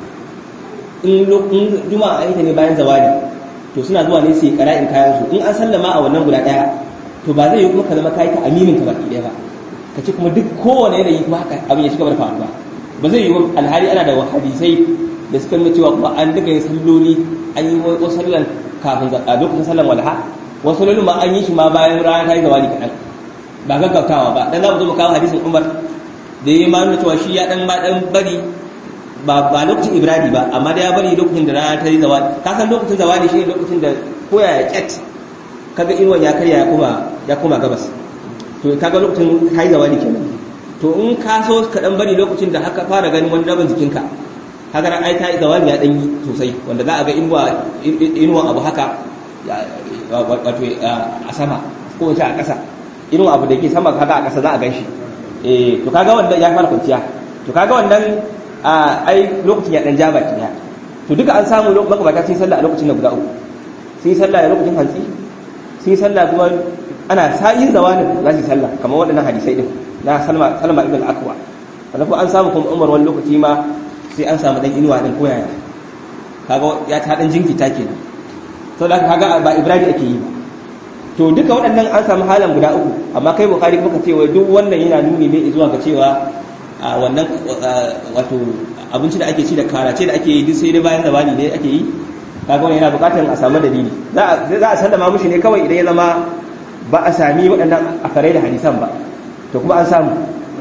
in juma'a an yi ta ne bayan zawali to suna zuwa ne su yi ƙara'in kayansu in an sallama a wannan guda ɗaya to ba zai yi kuma ka zama kayi ta aminin ka baki ɗaya ba ka ce kuma duk kowane yanayi kuma haka abin ya ci gaba da faruwa ba zai yi wa alhali ana da hadisai da suka nuna cewa kuma an duka yin salloli an yi wasu sallan kafin a lokacin sallan walha wasu sallolin ma an yi shi ma bayan rana ta yi zawali kaɗan ba gaggautawa ba dan za mu zo mu kawo hadisin umar da ya ma nuna cewa shi ya dan ma dan bari ba ba lokacin ibrahim ba amma da ya bari lokacin da rana ta yi zawali ka san lokacin zawali shi ne lokacin da koya ya kyat kaga inuwan ya karya ya koma ya koma gabas to kaga lokacin kai zawali kenan to in ka so ka dan bari lokacin da haka fara ganin wani rabin jikinka kaga ran ai ta zawali ya dan yi sosai wanda za a ga inuwa inuwa abu haka wato a sama ko wace a ƙasa inuwa abu da yake sama kaga a ƙasa za a ganshi eh to kaga wanda ya fara kwanciya to kaga wannan ai lokacin ya dan ja baki ya to duka an samu makabata sun sallah a lokacin da guda uku sun yi sallah a lokacin hantsi sun yi sallah kuma ana sa'in zawanin za su yi sallah kamar waɗannan hadisai din na salma salma ibn akwa sannan kuma an samu kuma umar wani lokaci ma sai an samu dan inuwa din koyaya kaga ya ta dan jinkita kenan to da kaga ba ibrahim ake yi ba to duka waɗannan an samu halan guda uku amma kai bukari kuma ka ce wai duk wannan yana nuni ne zuwa ga cewa a wannan wato abinci da ake ci da karace da ake yi duk sai dai bayan zawani ne ake yi kaga wani yana bukatar a samu dalili za a sallama mushi ne kawai idan ya zama ba a sami waɗannan akarai da hadisan ba to kuma an samu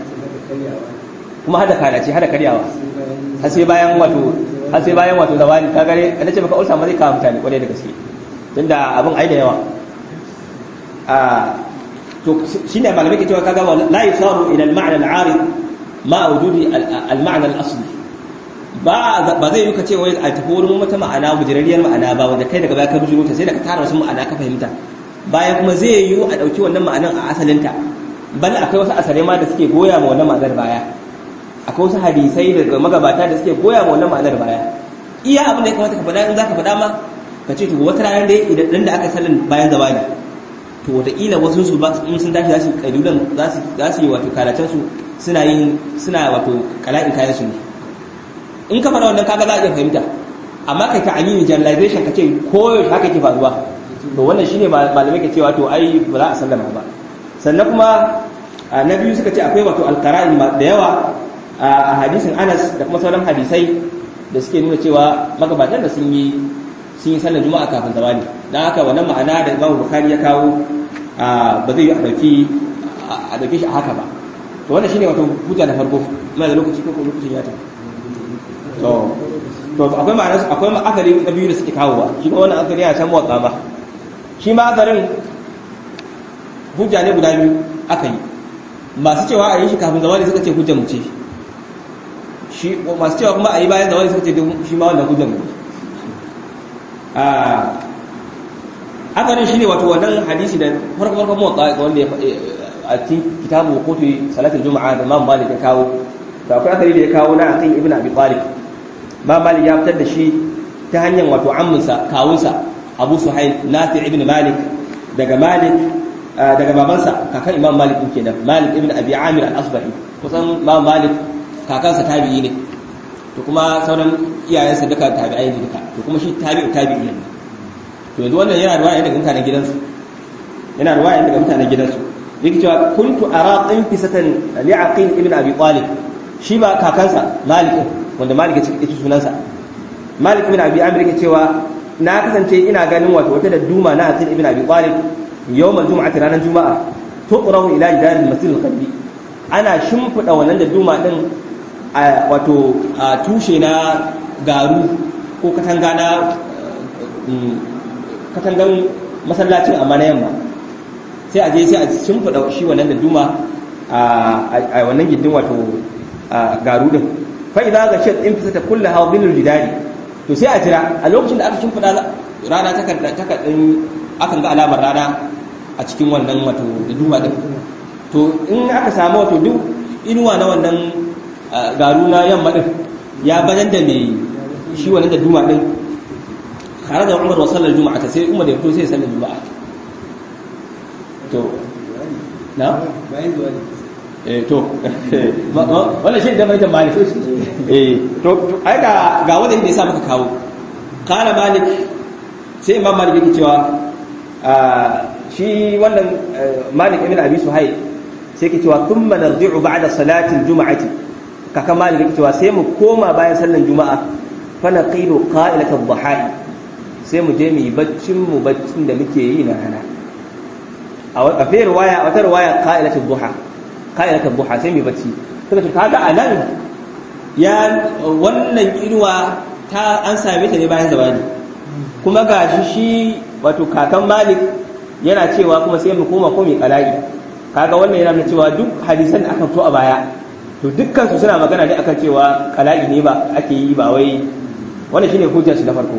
kuma hada karace hada karyawa har sai bayan wato har sai bayan wato zawani kaga ne ana ce maka ulsa ma zai kawo mutane kwarai da gaske tunda abin ai da yawa a to shine malamai ke cewa kaga la yusaru ila al-ma'na al-arid ma wujudi al-ma'na al-asli ba ba zai yi ka ce wai a tafi wurin wata ma'ana bujirariyar ma'ana ba wanda kai daga baya ka bujiro ta sai da ka tara wasu ma'ana ka fahimta bayan kuma zai yi a ɗauki wannan ma'anan a asalinta bal akwai wasu asare ma da suke goya ma wannan ma'anar baya akwai wasu hadisai daga magabata da suke goya ma wannan ma'anar baya iya abin da ya kamata ka faɗa in za ka faɗa ma ka ce to wata rana dai idan da aka sallan bayan zawani to wataƙila wasu su ba in sun tashi za su ƙadulan za su yi wato kalacen su suna yin suna wato kala'in kayan su ne in ka faɗa wannan kaga za a iya fahimta amma kai ta amini generalization ka ce ko haka ke faruwa to wannan shine malamai ke cewa to ai ba za a sallama ba sannan kuma na biyu suka ce akwai wato alqara'in da yawa a hadisin Anas da kuma sauran hadisai da suke nuna cewa magabatan da sun yi sun yi sallar juma'a kafin zawali dan haka wannan ma'ana da Imam Bukhari ya kawo ba zai yi a dauki a dauke shi a haka ba to wannan shine wato hujja na farko mai da lokaci ko lokacin ya tafi to to akwai ma'ana akwai akari na biyu da suke kawowa shi ma wannan akari yana can motsa ba shi ma akarin hujja ne guda biyu aka yi masu cewa a yi shi kafin zawali suka ce hujjar mu ce shi masu cewa kuma a yi bayan zawali suka ce shi ma wannan hujjar mu a akarin shi ne wato wannan hadisi da farko farko motsa wanda ya a cikin kitabu kotu salatul juma'a da imam malik ya kawo da akwai akari da ya kawo na aqil ibn abi talib ma malik ya fitar da shi ta hanyar wato amminsa kawunsa abu suhail nafi ibn malik daga malik daga babansa kakan imam malik din kenan malik ibn abi amir al-asbahi kusan imam malik kakansa tabi'i ne to kuma sauran iyayensa duka tabi'ai ne duka to kuma shi tabi'u tabi'i ne to yanzu wannan yana ruwaya daga mutanen gidansu yana ruwaya daga mutanen gidansu yake cewa kuntu ara qinfisatan li'aqil ibn abi talib shi ba kakansa malik wanda malik ya ci sunansa malik ibn abi amir yake cewa na kasance ina ganin wato wata da duma na hasan ibn abi talib yawmal jum'ati ranar juma'a tuqrahu ila jidar al-masjid al-qalbi ana shimfida wannan da duma din wato a tushe na garu ko katanga na katangan masallacin amma na yamma sai a je sai a shimfida shi wannan da duma a wannan gindin wato garu din fa idza gashat infisata kullu hawdin al-jidari to sai a jira a lokacin da aka shimfida rana ta kadin akan ga alamar rana a cikin wannan wato da duma din to in aka samu wato duk inuwa na wannan garu na yamma din ya bayan da mai shi wannan da duma din tare da umar wa sallar juma'a ta sai umar da ya fito sai sallar juma'a to na bayan zuwa eh to wannan shi da mai da malik eh to ai ga ga wanda yake sa maka kawo kana malik sai imam malik yake cewa shi wannan malik ibn abi suhail sai yake cewa thumma narji'u ba'da salati al-jum'ati kaka malik yake cewa sai mu koma bayan sallan juma'a fa naqilu qa'ilat ad-dhaha'i sai mu je mu yi baccin mu baccin da muke yi na rana a fi riwaya a wata riwaya qa'ilat ad-duha qa'ilat ad-duha sai mu yi bacci suka ce kaga anan ya wannan inuwa ta an same ta ne bayan zawani kuma ga shi wato kakan malik yana cewa kuma sai mu koma ko mai kala'i kaga wannan yana nuna cewa duk hadisan da aka fito a baya to dukkan su suna magana ne akan cewa kala'i ne ba ake yi ba wai wannan shine hujjar su na farko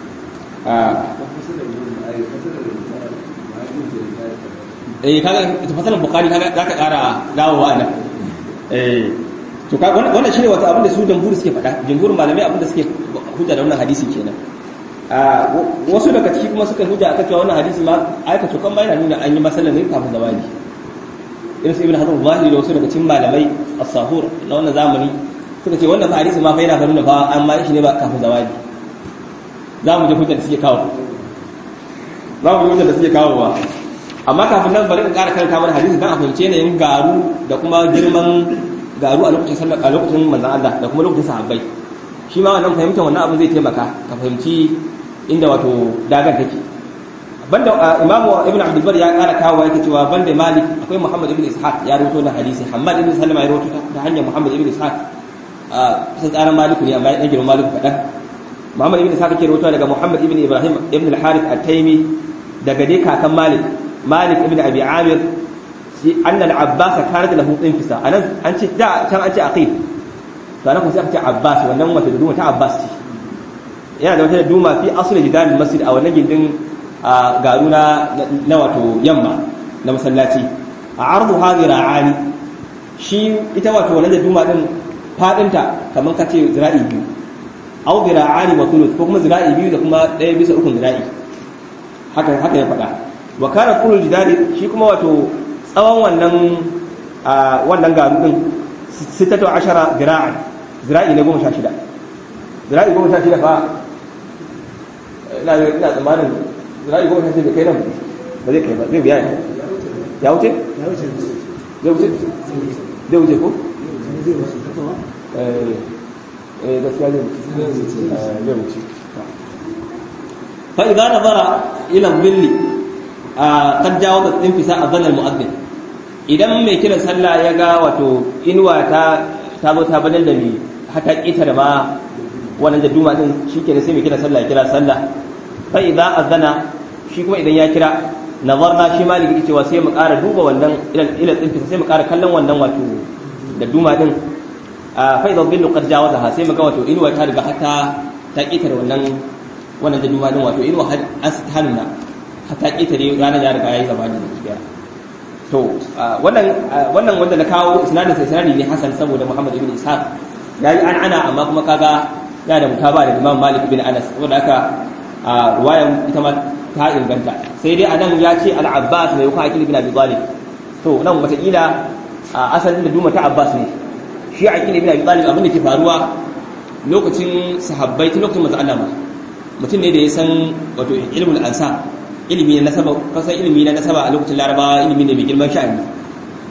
eh kaga fasalan bukhari kaga zaka kara dawowa nan eh to kaga wannan shine wato abin da su jamhuri suke faɗa jamhurin malamai abin da suke hujja da wannan hadisi kenan wasu daga ciki kuma suka hujja akan cewa wannan hadisi ma aika to kan yana nuna an yi masallan ne kafin zawali irin su ibn hazm zahiri da wasu daga cikin malamai as-sahur na wannan zamani suka ce wannan hadisi ma fa yana nuna fa an ma shi ne ba kafin zawali za mu je hujjar da suke kawo za mu je hujjar da suke kawo ba amma kafin nan bari in ƙara karanta mana hadisi dan a fahimci yanayin garu da kuma girman garu a lokacin sallar a lokacin manzon Allah da kuma lokacin sahabbai shi ma wannan fahimtar wannan abin zai taimaka ka fahimci inda wato dagar take banda imamu ibn abdul bar ya kara kawo yake cewa banda malik akwai muhammad ibn ishaq ya rawaito na hadisi hammad ibn salama ya rawaito ta hanyar muhammad ibn ishaq a kusan tsarin maliku ne amma ya girma maliku kadan muhammad ibn ishaq ke rawaito daga muhammad ibn ibrahim ibn al-harith at-taymi daga dai kakan malik malik ibn abi amir shi anna al-abbas kanat lahu infisa anan an ce da can an ce aqil sannan kuma sai aka ce abbas wannan wata duma ta abbas ce yana da wata duma fi asli jidan masjid a wannan gindin garu na na wato yamma na masallaci a ardu hadira'ani shi ita wato wannan duma din fadinta kaman kace zira'i biyu au zira'ani wa thuluth ko kuma zira'i biyu da kuma daya bisa ukun zira'i haka haka ya faɗa wa kana kullu jidari shi kuma wato tsawon wannan wannan garu din sittatu ashara zira'an zira'i ne goma sha shida zira'i goma sha shida fa ina ina tsammanin zira'i goma sha shida kai nan ba zai kai ba zai biya ya ya wuce zai wuce zai wuce ko eh eh gaskiya zai wuce zai wuce fa idza nazara ila dhilli qad jawaza infisa adhan al-mu'adhdhin idan mai kiran sallah ya ga wato inuwa ta ta zo ta badal da ni hata kita da ma wannan da duma din shikenan sai mai kiran sallah ya kira sallah fa idza azana shi kuma idan ya kira nazarna shi maliki yake cewa sai mu ƙara duba wannan ila ila din sai mu ƙara kallon wannan wato da duma din fa idza billu qad jawazaha sai mu ga wato inuwa ta riga hata ta kita da wannan wannan da duma din wato inuwa an hannuna hata kita ne ranar ya riga yayi zabani da kiyaye to wannan wannan wanda na kawo isnadin sai isnadi ne hasan saboda Muhammad ibn Ishaq yayi an ana amma kuma kaga ya da mutaba da Imam Malik ibn Anas saboda haka ruwayan ita ma ta inganta sai dai anan ya ce al-Abbas mai yuka akil ibn Abi Talib to nan wataƙila asalin da duma ta Abbas ne shi akil ibn Abi Talib abin da ke faruwa lokacin sahabbai tun lokacin manzo Allah ma mutum ne da ya san wato ilmul ansab ilimi na nasaba kasan ilimi na nasaba a lokacin larabawa ilimi ne mai girman sha'ani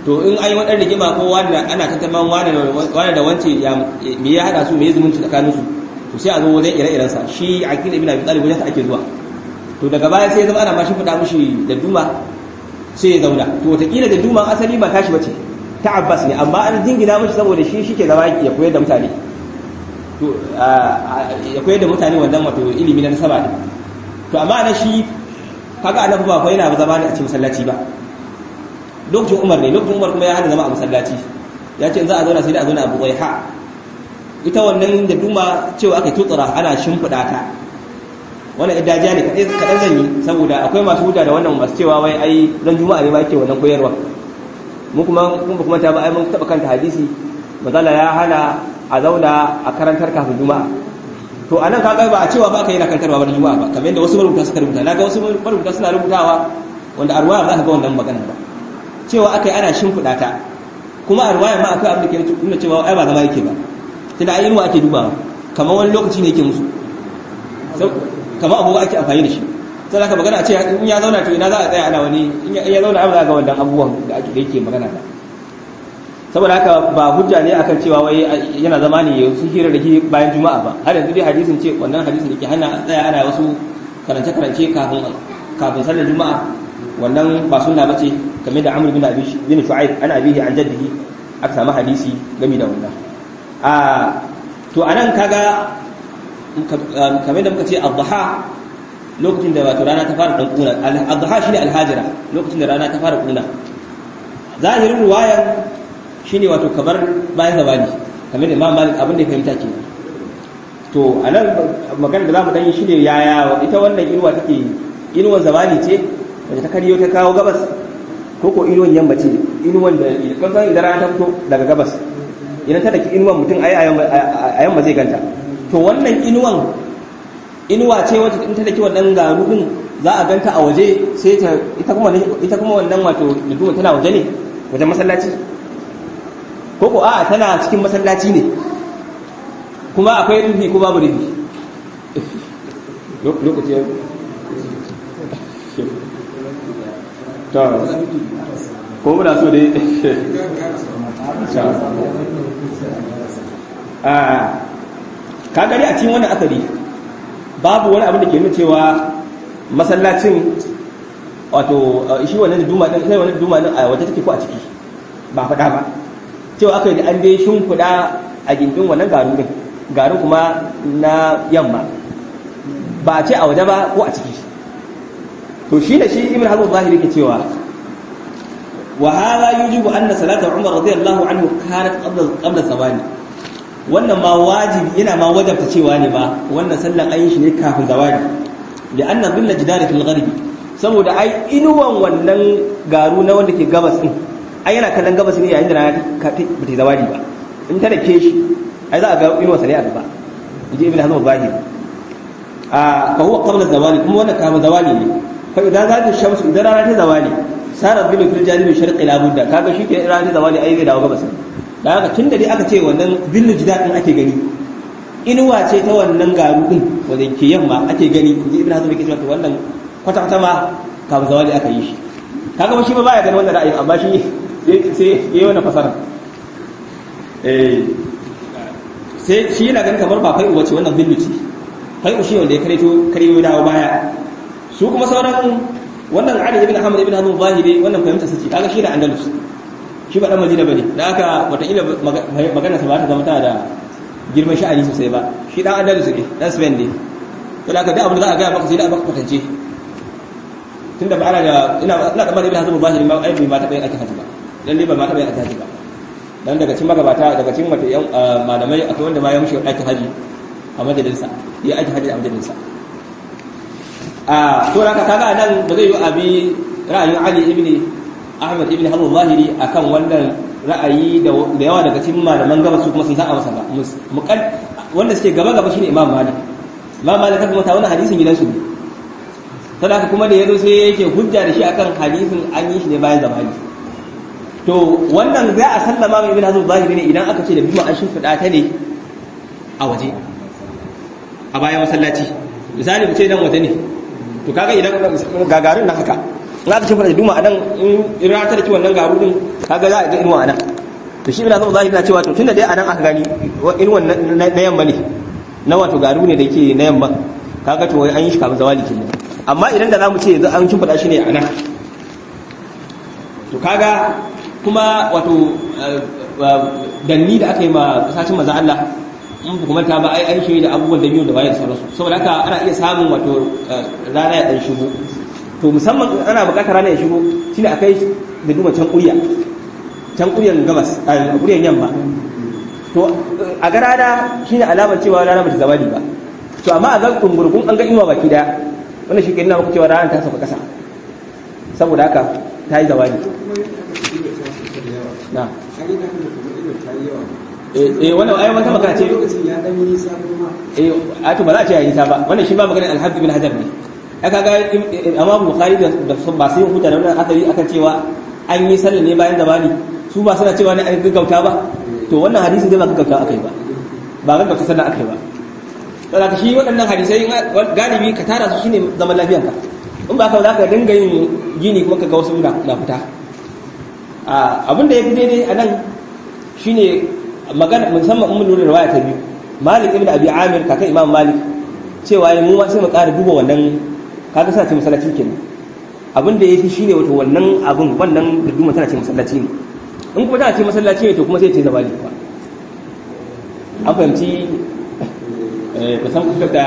to in an yi wadan rigima ko wani ana tantaman wani wani da wance ya me ya hada su me ya zumunci tsakanin su to sai a zo wajen ire-iren sa shi aqil ibn abi talib wajen sa ake zuwa to daga baya sai ya zama ana ma shi fada mushi da duma sai ya zauna to wataƙila da duma asali ba tashi bace ta abbas ne amma an jingina mashi saboda shi shi ke zama ya koyar da mutane to ya koyar da mutane wannan wato ilimi na nasaba ne to amma na shi kaga annabi ba fa yana zama ne a cikin masallaci ba lokacin umar ne lokacin umar kuma ya hana zama a masallaci ya ce za a zauna sai da a zauna a buwaiha ita wannan da duma cewa aka tutsura ana shimfiɗa ta wannan idaja ne kaɗan zan yi saboda akwai masu huta da wannan masu cewa wai ai zan juma'a ne ba ke wannan koyarwa mu kuma mun kuma ta ba ai mun taba kanta hadisi mazala ya hana a zauna a karantar kafin juma'a to anan kaga ba a cewa ba ka yi na karantarwa ba juma'a ba kamar yadda wasu marubuta suka rubuta naga wasu marubuta suna rubutawa wanda a ruwaya ba za ka ga wannan magana ba cewa akai ana shimfiɗa ta kuma a ruwaya ma akwai abin da ke nuna cewa ai ba zama yake ba tunda ai inuwa ake dubawa kamar wani lokaci ne yake musu kamar abubuwa ake amfani da shi sai aka magana a ce in ya zauna to ina za a tsaya ana wani in ya zauna ai ba za ga wannan abubuwan da ake da yake magana ba saboda haka ba hujja ne akan cewa wai yana zama ne su hira da bayan juma'a ba har yanzu dai hadisin ce wannan hadisin da ke hana a tsaya ana wasu karance karance kafin kafin sallar juma'a wannan ba sunna bace kamar da Amr bin Abi bin Shu'aib ana abihi an jaddihi aka samu hadisi game da wannan a to anan kaga kamar da muka ce adha lokacin da wato rana ta fara dan kuna adha shine alhajira lokacin da rana ta fara kuna zahirin ruwayan shine wato kamar bayan zawali kamar da Imam Malik abin da ya fahimta ke to anan magana da zamu dan yi shine yaya ita wannan inuwa take inuwan zawali ce wanda ta kariyo ta kawo gabas ko ko inuwan yamma ce inuwan da kan san idan rana ta fito daga gabas idan ta daki inuwan mutum ayi a yamma zai ganta to wannan inuwan inuwa ce wacce in ta daki wannan garu din za a ganta a waje sai ta ita kuma ita kuma wannan wato duduma tana waje ne wajen masallaci ko ko a'a tana cikin masallaci ne kuma akwai rufi ko babu rufi lokaci ya to ko muna so dai a ka gari a cikin wannan asali babu wani abin da ke nuna cewa masallacin wato shi wannan duma din sai wannan duma din a waje take ko a ciki ba faɗa ba cewa aka yi da an dai shimfiɗa a gindin wannan garu din garin kuma na yamma ba a ce a waje ba ko a ciki to shi da shi ibn hazm zahiri ke cewa wa hadha yujibu anna salata umar radiyallahu anhu kanat qabla qabla zawali wannan ma wajibi yana ma wajabta cewa ne ba wannan sallan ayin shi ne kafin zawali da anna dhilla jidari fil gharbi saboda ai inuwan wannan garu na wanda ke gabas din ai yana kallon gabas ne yayin da rana ta bata zawali ba in ta dake shi ai za a ga inuwa sane a gaba inji ibn hazm zahiri a fa huwa qabla zawali kuma wannan kafin zawali ne fa idan za ta shamsu idan rana ta zawali sarar bin fil janibi sharqi la budda kaga shi ke rana ta zawali ai zai dawo gabas da haka tunda dai aka ce wannan billu jidadin ake gani inuwa ce ta wannan garu din wanda ke yamma ake gani ji ibn hazm yake cewa to wannan kwata kwata ma kafin zawali aka yi shi kaga ba shi ba baya ganin wannan ra'ayin amma shi sai yayi wannan fasara eh sai shi yana ganin kamar ba fai'u wace wannan billu ce fai'u shi wanda ya kareto kareto dawo baya su kuma sauran wannan Ali ibn Ahmad ibn Hazm zahiri wannan fahimta sace kaga shi da Andalus shi ba dan Madina bane da haka wataƙila magana sa ba ta zama ta da girman sha'ani sosai ba shi dan Andalus ne dan Spain ne to da haka duk abin da za a ga maka sai da maka kwatance tunda ba ana da ina ina da ibn Hazm zahiri ma ai ba ta bayan ake haji ba lalle ba ma ta bayan ake haji ba dan daga cikin magabata daga cikin mata yan malamai akwai wanda ma ya mushi aikin haji a majalinsa ya aiki haji a majalinsa a to haka kaga nan ba zai yi abi ra'ayin Ali ibn Ahmad ibn Hazm zahiri akan wannan ra'ayi da yawa daga cikin malaman gaba su kuma sun saba masa ba muqad wanda suke gaba gaba shine Imam Malik Imam Malik kuma ta wannan hadisin gidansu ne sai haka kuma da yazo sai yake hujja da shi akan hadisin an yi shi ne bayan zamani to wannan za a sallama mai ibn Hazm zahiri ne idan aka ce da bima an shimfida ta ne a waje a bayan masallaci misali mu ce dan waje ne to kaga idan gagarin na haka in aka shimfida da duma a nan in rana ta da wannan garu din kaga za a ga inuwa a nan to shi ina zama zahiri na cewa to tunda dai a nan aka gani inuwan na yamma ne na wato garu ne da yake na yamma kaga to an yi shi kafin zawali kenan amma idan da zamu ce yanzu an shimfida shi ne a nan to kaga kuma wato danni da aka yi ma kasashen maza Allah in ba kuma ta ba ai an shi da abubuwan da biyu da bayan sauransu saboda haka ana iya samun wato rana ya dan shigo to musamman ana bukatar rana ya shigo shine akai da duma can kuriya can kuryan gabas a kuryan yamma to a ga rana shine alamar cewa rana bata zawali ba to amma a ga kungurgun an ga inuwa baki daya wannan shi ke nuna maka cewa rana ta sauka kasa saboda haka ta yi zawali na eh wannan ayi wata magana ce eh a to ba za a ce yayi nisa ba wannan shi ba maganar alhabib bin hajar ne ai kaga amma bukhari da ba sai huta da wannan hadari akan cewa an yi sallah ne bayan zamani su ba suna cewa ne an gaggauta ba to wannan hadisi dai ba gaggauta akai ba ba gaggauta sallah akai ba saboda shi waɗannan hadisai galibi ka tara su shine zaman lafiyanka in ba ka za ka dinga yin gini kuma ka ga wasu na fita abin da ya fi daidai a nan shine magana musamman mun lura riwaya ta biyu malik ibn abi amir kaka imam malik cewa mu ma sai mu ƙara duba wannan kaga suna ce masallaci kenan abin da yafi shine wato wannan abun wannan duduma tana ce masallaci ne in kuma tana ce masallaci ne to kuma sai ta zama ne ba an fahimci eh kusan kuka da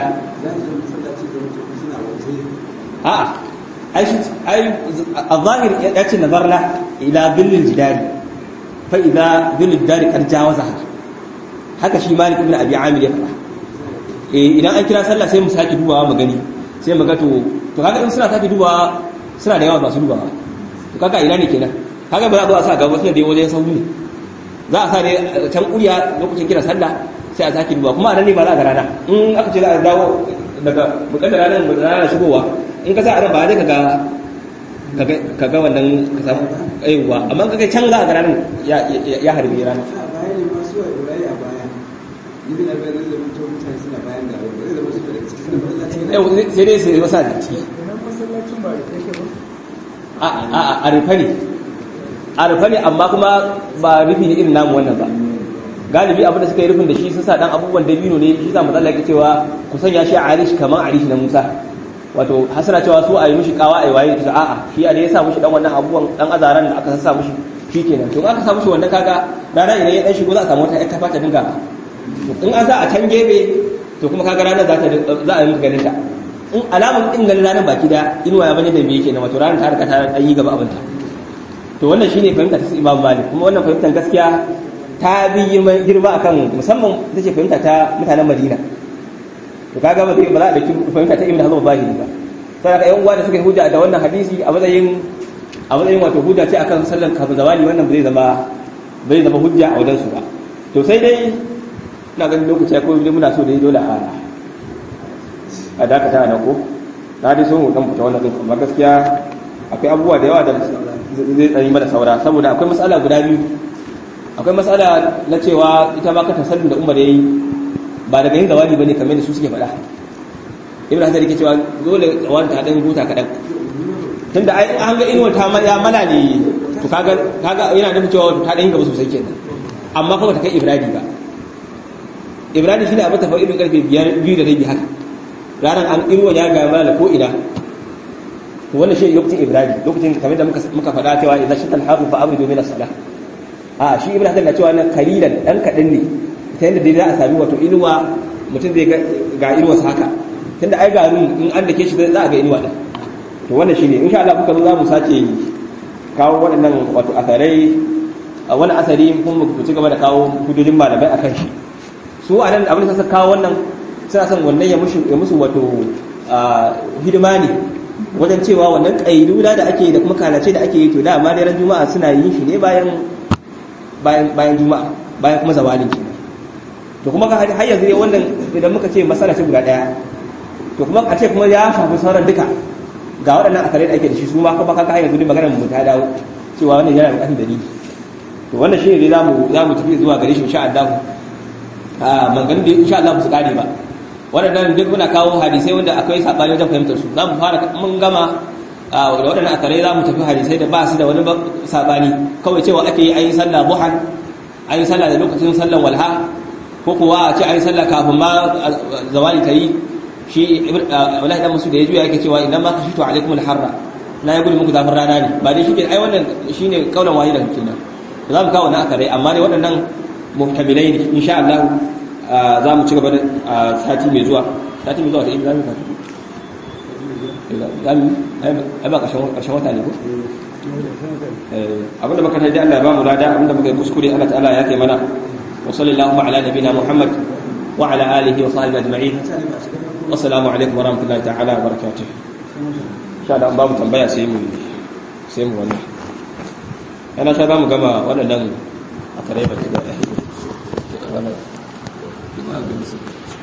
a'a ai ai al-zahir ya ce nazarna ila billil jidari fa idza billil jidari qad jawazaha haka shi malik ibn abi amir ya faɗa eh idan an kira sallah sai mu saki dubawa mu gani sai mu ga to to kaga in suna saki dubawa suna da yawa masu dubawa to kaga ina ne kenan kaga ba za a zo a sa gaba sai dai wajen sauri ne za a sa ne can kuriya lokacin kira sallah sai a saki dubawa kuma a nan ne ba za a ga rana in aka ce za a dawo daga bukatar ranar rana shigowa in ka sa a ba zai ka ga ka ga wannan ka samu aiwa amma kaga can za a ga ranar ya harbi rana sai dai sai wasa da ciki a rufe ne a rufe ne amma kuma ba rufi ne irin namu wannan ba galibi abin da suka yi rufin da shi sun sa dan abubuwan dabino ne shi sa matsala yake cewa ku sanya shi a arish kamar arish na musa wato hasana cewa su a yi mishi kawa a yi waye ta a'a shi a da ya sa mishi dan wannan abubuwan dan azaran da aka sa mishi shi kenan to aka sa mishi wannan kaga rana idan ya dan shigo za a samu wata ƴar kafa ta dinga in an sa a can gefe to kuma kaga ranar za ta za a yi ganin ta in alamun din ganin ranar baki da inuwa ya bane da me yake na wato ranar ta riga ta dan yi gaba abinta to wannan shine fahimta ta Imam Malik kuma wannan fahimtar gaskiya ta bi girma akan musamman ita ce fahimta ta mutanen Madina to kaga ba ba za a dauki fahimta ta Ibn Hazm Zahiri ba sai ka yan uwa da suka yi hujja da wannan hadisi a matsayin a matsayin wato hujja ce akan sallar kafin zawali wannan ba zai zama ba zai zama hujja a wajen su ba to sai dai ina ganin lokaci ko dai muna so dai dole a a dakata na ko na dai so mu dan fita wannan din amma gaskiya akwai abubuwa da yawa da zai tsari mana saura saboda akwai matsala guda biyu akwai matsala na cewa ita ma ka tasallin da umar yayi ba daga yin zawali bane kamar da su suke faɗa ibn hajar yake cewa dole tsawon ta dan huta kadan tunda ai an ga inuwa ta ya mala ne to kaga kaga yana nufin cewa ta dan gaba sosai kenan amma kuma ta kai ibradi ba ibradi shine abin tafa irin karfe 5 biyu da rabi haka ranar an inuwa ya ga mala ko ina to wannan shi lokacin ibradi lokacin kamar da muka muka faɗa cewa idan shi talhafu fa amru min as-salah a shi ibn hajar na cewa na kalilan dan kadan ne ta yadda dai za a sami wato inuwa mutum zai ga inuwa sa haka tunda ai garin in an dake shi za a ga inuwa din to wannan shine insha Allah kuka zo za mu sace kawo waɗannan wato asarai a wani asari kuma mu ci gaba da kawo hududin malamai akan shi su a nan abin da suka kawo wannan suna son wannan ya musu ya musu wato hidima ne wajen cewa wannan kailula da ake da kuma kalace da ake yi to da amma dai ran juma'a suna yin shi ne bayan bayan bayan juma'a bayan kuma zawalin ki to kuma har yanzu ne wannan idan muka ce masala ce guda daya to kuma a ce kuma ya shafi sauran duka ga waɗannan asarai da ake da shi su ma kuma kaka yanzu ne maganar mu ta dawo cewa wannan yana buƙatar dalili to wannan shi ne zamu zamu tafi zuwa gare shi insha Allah a maganganun da insha Allah su kare ba waɗannan duk muna kawo hadisai wanda akwai sabani wajen fahimtar su zamu fara mun gama da waɗannan akarai za mu tafi hadisai da ba su da wani sabani kawai cewa ake yi ayin sallah buhan ayin sallah da lokacin sallan walha ko kuwa a ce ayin sallah kafin ma zawali ta yi shi wallahi dan musu da ya juya yake cewa idan ma kashitu alaikum alharra na ya gudu muku zafin rana ne ba dai shike ai wannan shine kaulan wani daga kenan za mu kawo na akarai amma dai waɗannan muhtamilai ne insha Allah za mu ci gaba da sati mai zuwa sati mai zuwa da in za mu fata ai ba ƙarshen wata ne ko abinda muka taji Allah ya ba mu lada abinda muka yi kuskure Allah ta'ala ya kai mana wa sallallahu ala nabina Muhammad wa ala alihi wa sahbihi ajma'in assalamu alaikum wa rahmatullahi ta'ala wa barakatuh sha da an ba mu tambaya sai mu sai mu wannan yana sha za mu gama waɗannan a kare ba da wannan